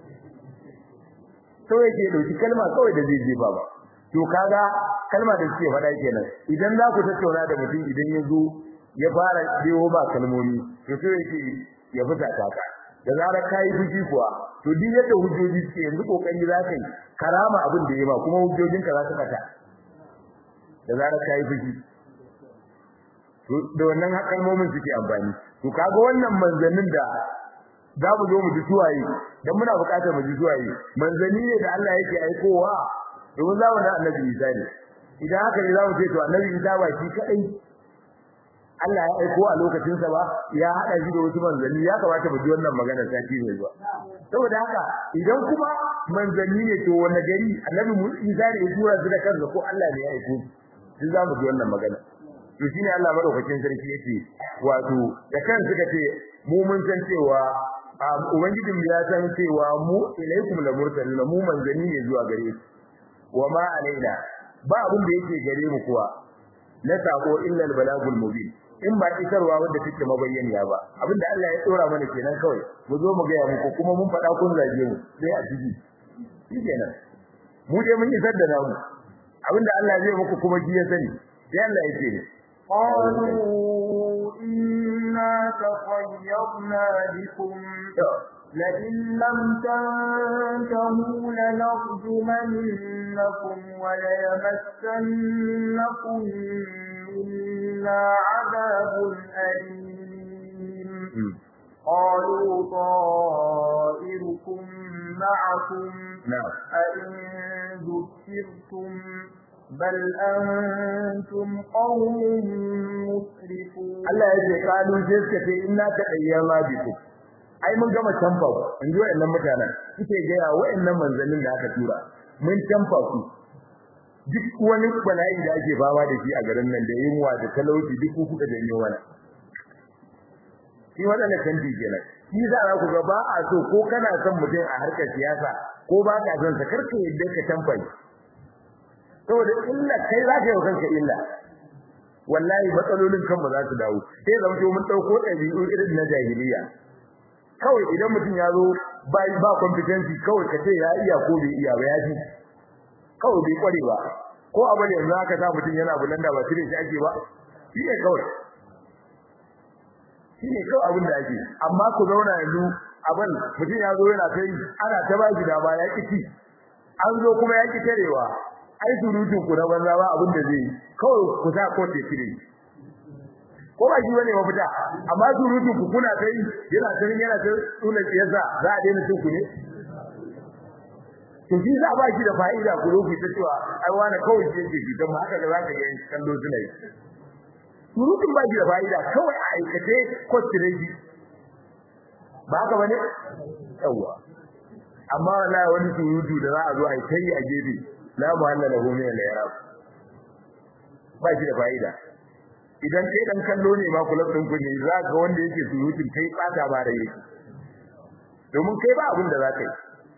to yake dauki kalma kawai da zai jefa ba to kaga kalma da suke faɗa kenan idan za ku tattauna da mutum idan ya zo ya fara dewo ba kalmomi to so yake ya fita taka da zarar kai fushi kuwa to duk yadda hujjoji suke yanzu kokari za ka yi karama abin da ya ba kuma hujjojin ka za su fata da zarar kai fushi to da wannan kalmomin suke amfani to kaga wannan manzannin da za mu zo mu ji suwaye dan muna buƙatar mu ji suwaye manzanni ne da Allah yake aikowa domin zamanin Annabi Isa ne idan haka ne za mu ce to Annabi Isa ba shi kadai Allah ya aiko a lokacin sa ba ya hada shi da wasu manzanni ya kamata mu ji wannan magana sati mai zuwa saboda haka idan kuma manzanni ne to wani gari Annabi Isa ne ya tura su da kansa ko Allah ne ya aiko shi za mu ji wannan magana to shine Allah madaukakin sarki yake wato da kan suka ce mu mun san cewa ubangijin ya san cewa mu ilaikum la mursalun mu manzanni ne zuwa gare ku wa ma alaina ba abin da yake gare mu kuwa na sako illa al balagul mubin in ba isarwa wanda take mabayyaniya ba abinda Allah ya tsora mana kenan kawai mu zo mu ga ya muku kuma mun faɗa kun zage mu sai a ciki shikenan mu dai mun isar da namu abinda Allah zai muku kuma shi ya sani sai Allah ya ce قالوا إنا تطيرنا بكم لئن لم تنتهوا لنرجمنكم وليمسنكم منا عذاب أليم قالوا طائركم معكم أئن ذكرتم بل أنتم قوم مسرفون Allah ya ce kalu sai suka ce inna taqayyama bikum ai mun gama tamfa ku in ji wayannan mutanen suke ga ya wayannan manzannin da aka tura mun tamfa ku duk wani bala'i da ake fama da shi a garin nan da yunwa da talauci duk ku kuka janyo wani shi wadanda canji kenan shi za ku ga ba a so ko kana son mutum a harkar siyasa ko ba ka son sa karka yadda ka tamfa saboda illa kai za ka yi kanka illa wallahi matsalolin kanmu za su dawo sai zama to mun dauko dabi'u irin na jahiliya kawai idan mutum ya zo ba ba competency kawai ka ce ya iya ko bai iya ba ya ji kawai bai kware ba ko abu ne yanzu aka sa mutum yana bulan da ba tire shi ake ba shi ne kawai shi ne kawai abin da ake amma ku zauna yanzu abin mutum ya zo yana kai ana ta ba shi da ba ya ki an zo kuma ya ki tarewa ai surutun ku na banza ba abin da zai kawai ku sa ko te tire ko ba shi bane mafita amma surutun ku kuna kai yana kai yana kai sunan yasa za a daina cin ku ne to shi za ba shi da fa'ida ku zo ku ta cewa ai wani kawai ce ke shi don haka da za ka ga kallo suna yi surutun ba shi da fa'ida kawai a aikace ko tireji ba haka bane yawa amma wallahi wani surutu da za a zo a yi kai a gefe la muhalla lahu min al-i'rab ba shi da fa'ida idan kai dan kallo ne ma kula din kun ne za ga wanda yake surutun kai tsaka ba da yake domin kai ba abin da za ka yi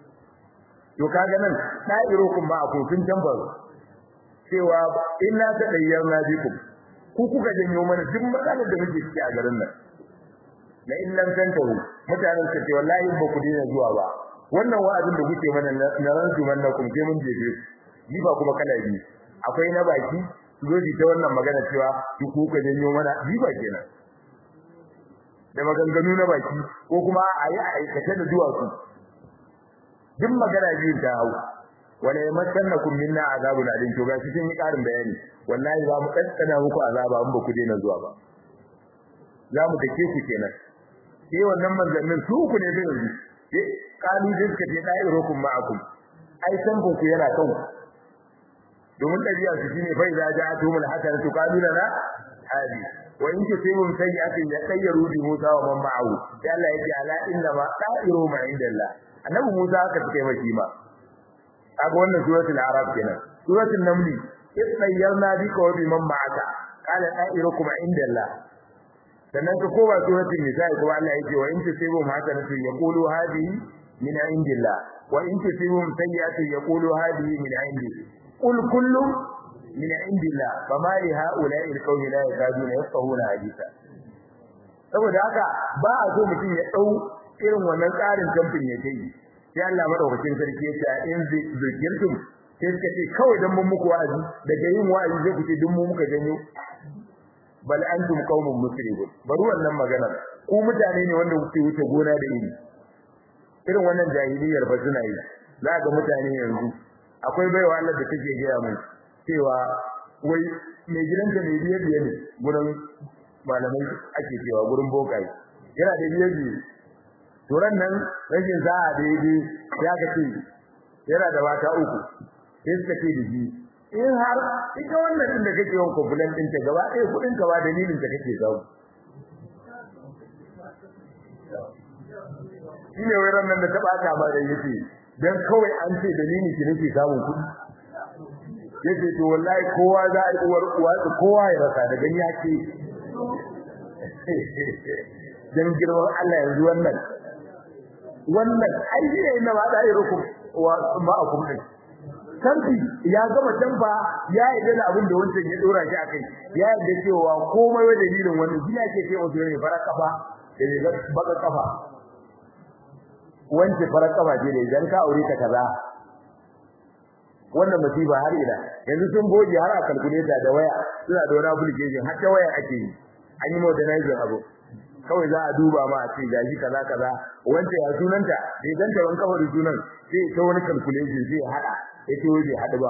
to kaga nan da'irukum ma akufin tambar cewa inna tadayyarna bikum ku kuka janyo mana duk matsalar da muke ciki a garin nan la in lam tantahu mutanen su ce wallahi ba ku dina zuwa ba wannan wa'azin da kuke mana na ranzu mannakum sai mun jefe ni ba kuma kala biyu akwai na baki zoji ta wannan magana cewa duk kuka janyo mana ni ba kenan da maganganu na baki ko kuma a yi aikata da duwatsu duk magana biyun ta hau wala yamassannakum minna azabun alim to ga cikin yi karin bayani wallahi za mu kaddana muku azaba in ba ku daina zuwa ba za mu dake ku kenan sai wannan manzannin su ku ne da yanzu eh kalu dinka ce dai rokum ma'akum ai san ku yana kan ku domin dabi'a su shine fa idza ja'atumul hasanatu qalu lana hadi wa in tusibum sayyi'atin yatayyaru bi Musa wa man ma'ahu ya Allah yake ala inna ma da'iru ma indallah annabi Musa aka take maki ma kaga wannan suratul arab kenan suratul naml istayyarna bika wa biman ma'aka qala da'irukum indallah sannan ka kowa suratul nisa kuma Allah yake wa in tusibum hasanatu yaqulu hadhihi min indillah wa in tusibum sayyi'atu yaqulu hadhihi min indi qul kullu min indillah fama li ha'ula'i alqawmi la yakaduna yafqahuna haditha saboda haka ba a so mutum ya dau irin wannan tsarin kamfin ya kai sai Allah madaukakin sarki ya ce in zikirtum sai suka ce kawai dan mun muku wa'azi daga yin wa'azi zai ku ce dun mu muka janyo bal antum qaumun musrifun bari wannan magana ku mutane ne wanda kuke wuce gona da iri irin wannan jahiliyar ba suna yi za ga mutane yanzu akwai baiwa Allah da take gaya mai cewa wai mai gidanta mai biye biye ne gurin malamai ake cewa gurin bokai yana da biye biye turan nan rashin za'a daidai ya ga ce yana da mata uku sai suka ce da shi in har ita wannan din da kake yawan complain din ta gaba ɗaya kudin ka ba dalilin ta kake samu shi ne wai nan da ta bata ba da yace dan kawai an ce dalilin ki nake samun kudi yace to wallahi kowa za a yi uwar uwa kowa ya rasa da gani yake dan girman Allah yanzu wannan wannan ai ne na ba da irukum wa ma akum din tambi ya gama tamba ya yi da abin da wancan ya dora shi akai ya yi cewa komai wa dalilin wannan shi yake ce wato ne fara kafa da ne baka kafa wance fara kafa ce da idan ka aure ta kaza wannan musiba har ila yanzu sun goge har a calculator da waya suna da wani application har ta waya ake yi an yi modernizing abu kawai za a duba ma a ce gashi kaza kaza wanda ya sunanta bai ganta ban kafa da sunan sai ta wani calculation sai hada yace wai bai hadu ba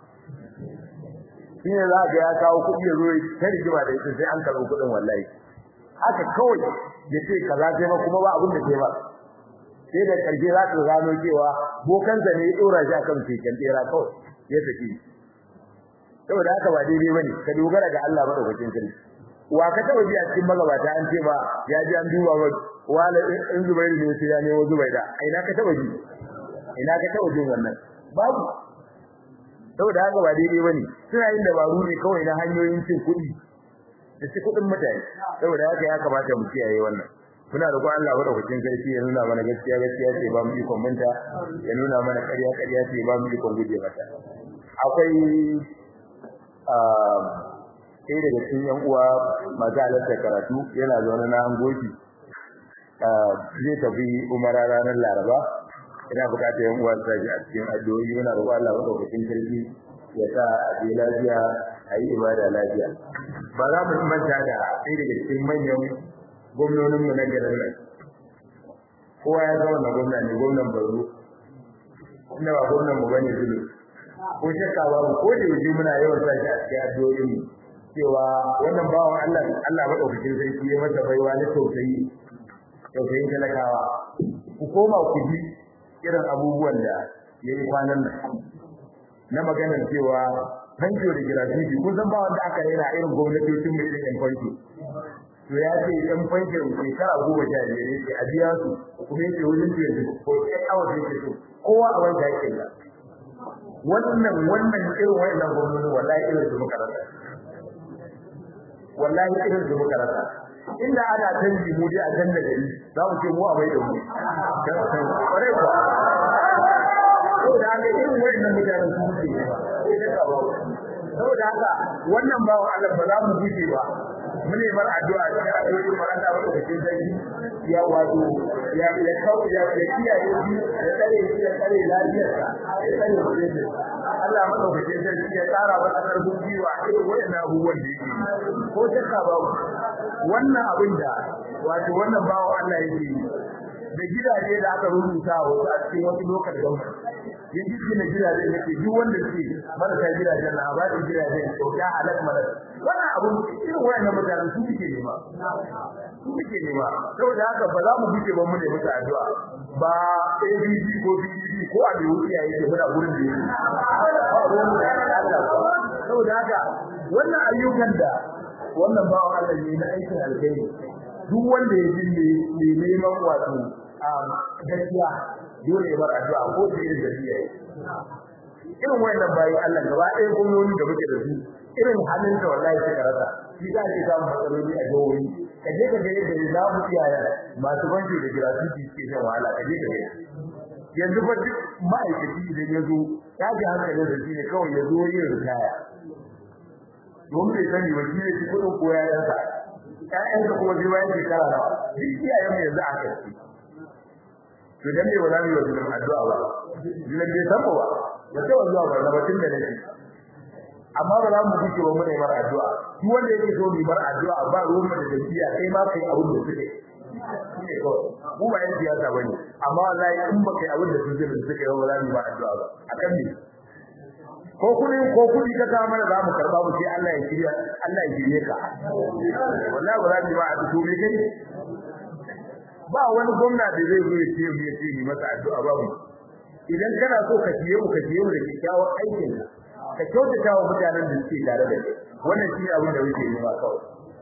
shine za ga ya kawo kuɗi ya zo ta rigima da ita sai an karɓi kuɗin wallahi haka kawai ya ce kaza sai ma kuma ba abin da sai ba sai da karshe za ka gano cewa bokansa ne ya dora shi akan keken tsera kawai ya tafi saboda haka ba daidai bane ka dogara ga Allah madaukakin sarki wa ka taba ji a cikin magabata an ce ba ya ji an duba ba wala in zubairu ne sai ya ne wa zubaida ina ka taba ji ina ka taba jin wannan babu saboda haka ba daidai bane suna yin dabaru ne kawai na hanyoyin cin kuɗi da ci kuɗin mutane saboda haka ya kamata mu kiyaye wannan muna roƙon Allah madaukakin sarki ya nuna mana gaskiya gaskiya ce ba mu ikon manta ya nuna mana ƙarya ƙarya ce ba mu ikon guje mata akwai sai daga cikin yan uwa masu halarta karatu yana zaune na hangoki zai tafi umara ranar laraba ina bukatar yan uwa su a cikin addu'o'i muna roƙon Allah madaukakin sarki ya sa a je lafiya a yi ibada lafiya ba za mu manta da ɗaya daga cikin manyan gwamnoninmu na garin nan kowa ya zama na gwamna ne gwamnan Borno inda ba gwamnan mu bane zulu ko shakka babu ko da yaji muna yawan sa shi a cikin addu'o'in mu cewa wannan bawan Allah Allah madaukakin sarki ya masa baiwa na tausayi tausayin talakawa ku koma ku ji irin abubuwan da yayi kwanan nan na maganar cewa fanko da gratuity kun san ba wanda aka rera irin gwamnatocin mai irin fanko to ya ce dan fanko shekara goma sha biyar yake a biya su kuma yake wajen twenty ko eight hours yake so kowa a wanda yake da wannan wannan irin wannan gwamnati wallahi irin su muka rasa wallahi irin su muka rasa inda ana canji mu dai a janna gari za mu ce mu a mai da mu kware ko saboda haka irin wannan mutanen su muke ne ba saboda haka wannan bawan Allah ba za mu guje ba mu ne bar addu'a cikin addu'o'i mu Allah ba cikin sarki ya wato ya ya kawo ya ya kiyaye shi ya tsare shi ya tsare lafiyarsa ya tsare mutunci Allah madaukakin sarki ya tsara masa karfin jiwa irin wannan abubuwan da yake ko shakka ba wannan abin da wato wannan bawo Allah yake da gidaje da aka rubuta wasu a cikin wasu lokacin gwamnati yin cikin da gidajen yake duk wanda ke marasa gidajen na ba da gidajen kyauta halak malak wannan abun irin wayannan mutanen su suke nema su suke nema saboda haka ba za mu buke ba mu ne musu addu'a ba ABC ko BBC ko a da wuce yayi ke muna gurin da yake saboda haka wannan ayyukan da wannan bawan Allah ne na aikin alkhairi duk wanda ya ji ne neman wato gaskiya dole ya bar addu'a ko da irin gaskiya irin wayannan bayi Allah gaba ɗaya gwamnati da muke da su irin halin da wallahi suka rasa shi za ki samu matsaloli a jihohi ka je ka ga yadda za mu iyaye masu banki da gratuity suke shan wahala ka je ka ga yanzu fa duk ma'aikaci idan ya zo ya ji hankalin da shi ne kawai ya zo yin ritaya domin bai sani ba shi ne shi kuɗin ko yayansa ƴaƴansa kuma zai bayan shekara nawa duk iyayen mu yanzu aka ci to dan me wala mai wajen addu'a ba dinan bai san ba ba sai wa zuwa ba tun da nake amma ba za mu duke wa mu ne mar addu'a duk wanda yake so mu bar addu'a ba ruwan mu da dabiya kai ma kai abin da suke shine ko mu ba yan siyasa bane amma wallahi in ba kai abin da suke da suke ba za mu ba addu'a ba akan ne ko kudi ko kudi ka ta mana za mu karba mu sai Allah ya shirya Allah ya shirye ka wallahi ba za mu ba addu'a me kai ba wani gwamna da zai zo ya ce mu ya ce ni masa addu'a ba mu idan kana so ka ciye mu ka ciye mu da kyakkyawan aikin ka ka kyautata wa mutanen da suke tare da kai wannan shi abin da muke yi ma kawai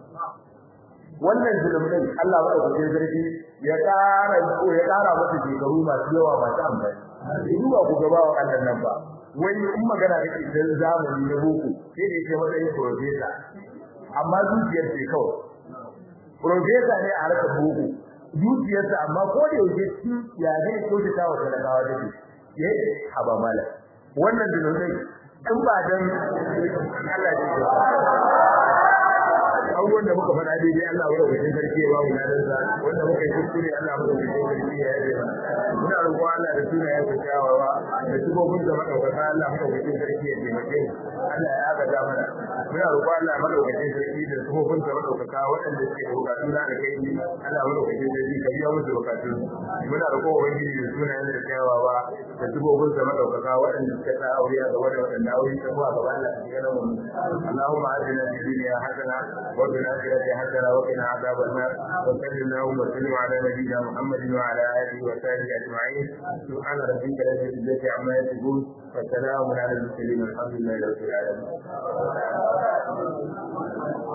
wannan zulumin Allah madaukakin sarki ya ƙara ko ya ƙara masa shekaru masu yawa masu amfani duba ku gaba wa Allah nan ba wai in magana kake dan zamani na boko sai da yake matsayin professor amma zuciyar ce kawai professor ne a harkar boko zuciyarsa amma ko da yake shi ya zai kyautata wa talakawa da shi ya haba mala wannan zulumin in ba dan Allah ya abubuwan da muka faɗa daidai Allah wa rabbi sarki ya ba mu ladan sa wanda muka yi kuskure Allah mu rabbi sarki ya yi muna roƙo Allah da suna ya tsayawa da shugaban da madaukaka Allah mu rabbi sarki ya taimake mu Allah ya aga mana muna roƙo Allah madaukakin sarki da shugaban da madaukaka waɗanda suke da bukatu na da kai Allah mu rabbi sarki ka biya musu bukatun muna roƙo ubangiji da suna ya tsayawa da shugaban da madaukaka waɗanda suka ta aure a gaba da waɗanda aure ta kuwa gaba Allah ya gana mu Allahumma atina fid dunya hasana وفي الآخرة حسنة وقنا عذاب النار وصل اللهم وسلم على نبينا محمد وعلى آله وصحبه أجمعين سبحان ربك رب العزة عما يصفون وسلام على المرسلين والحمد لله رب العالمين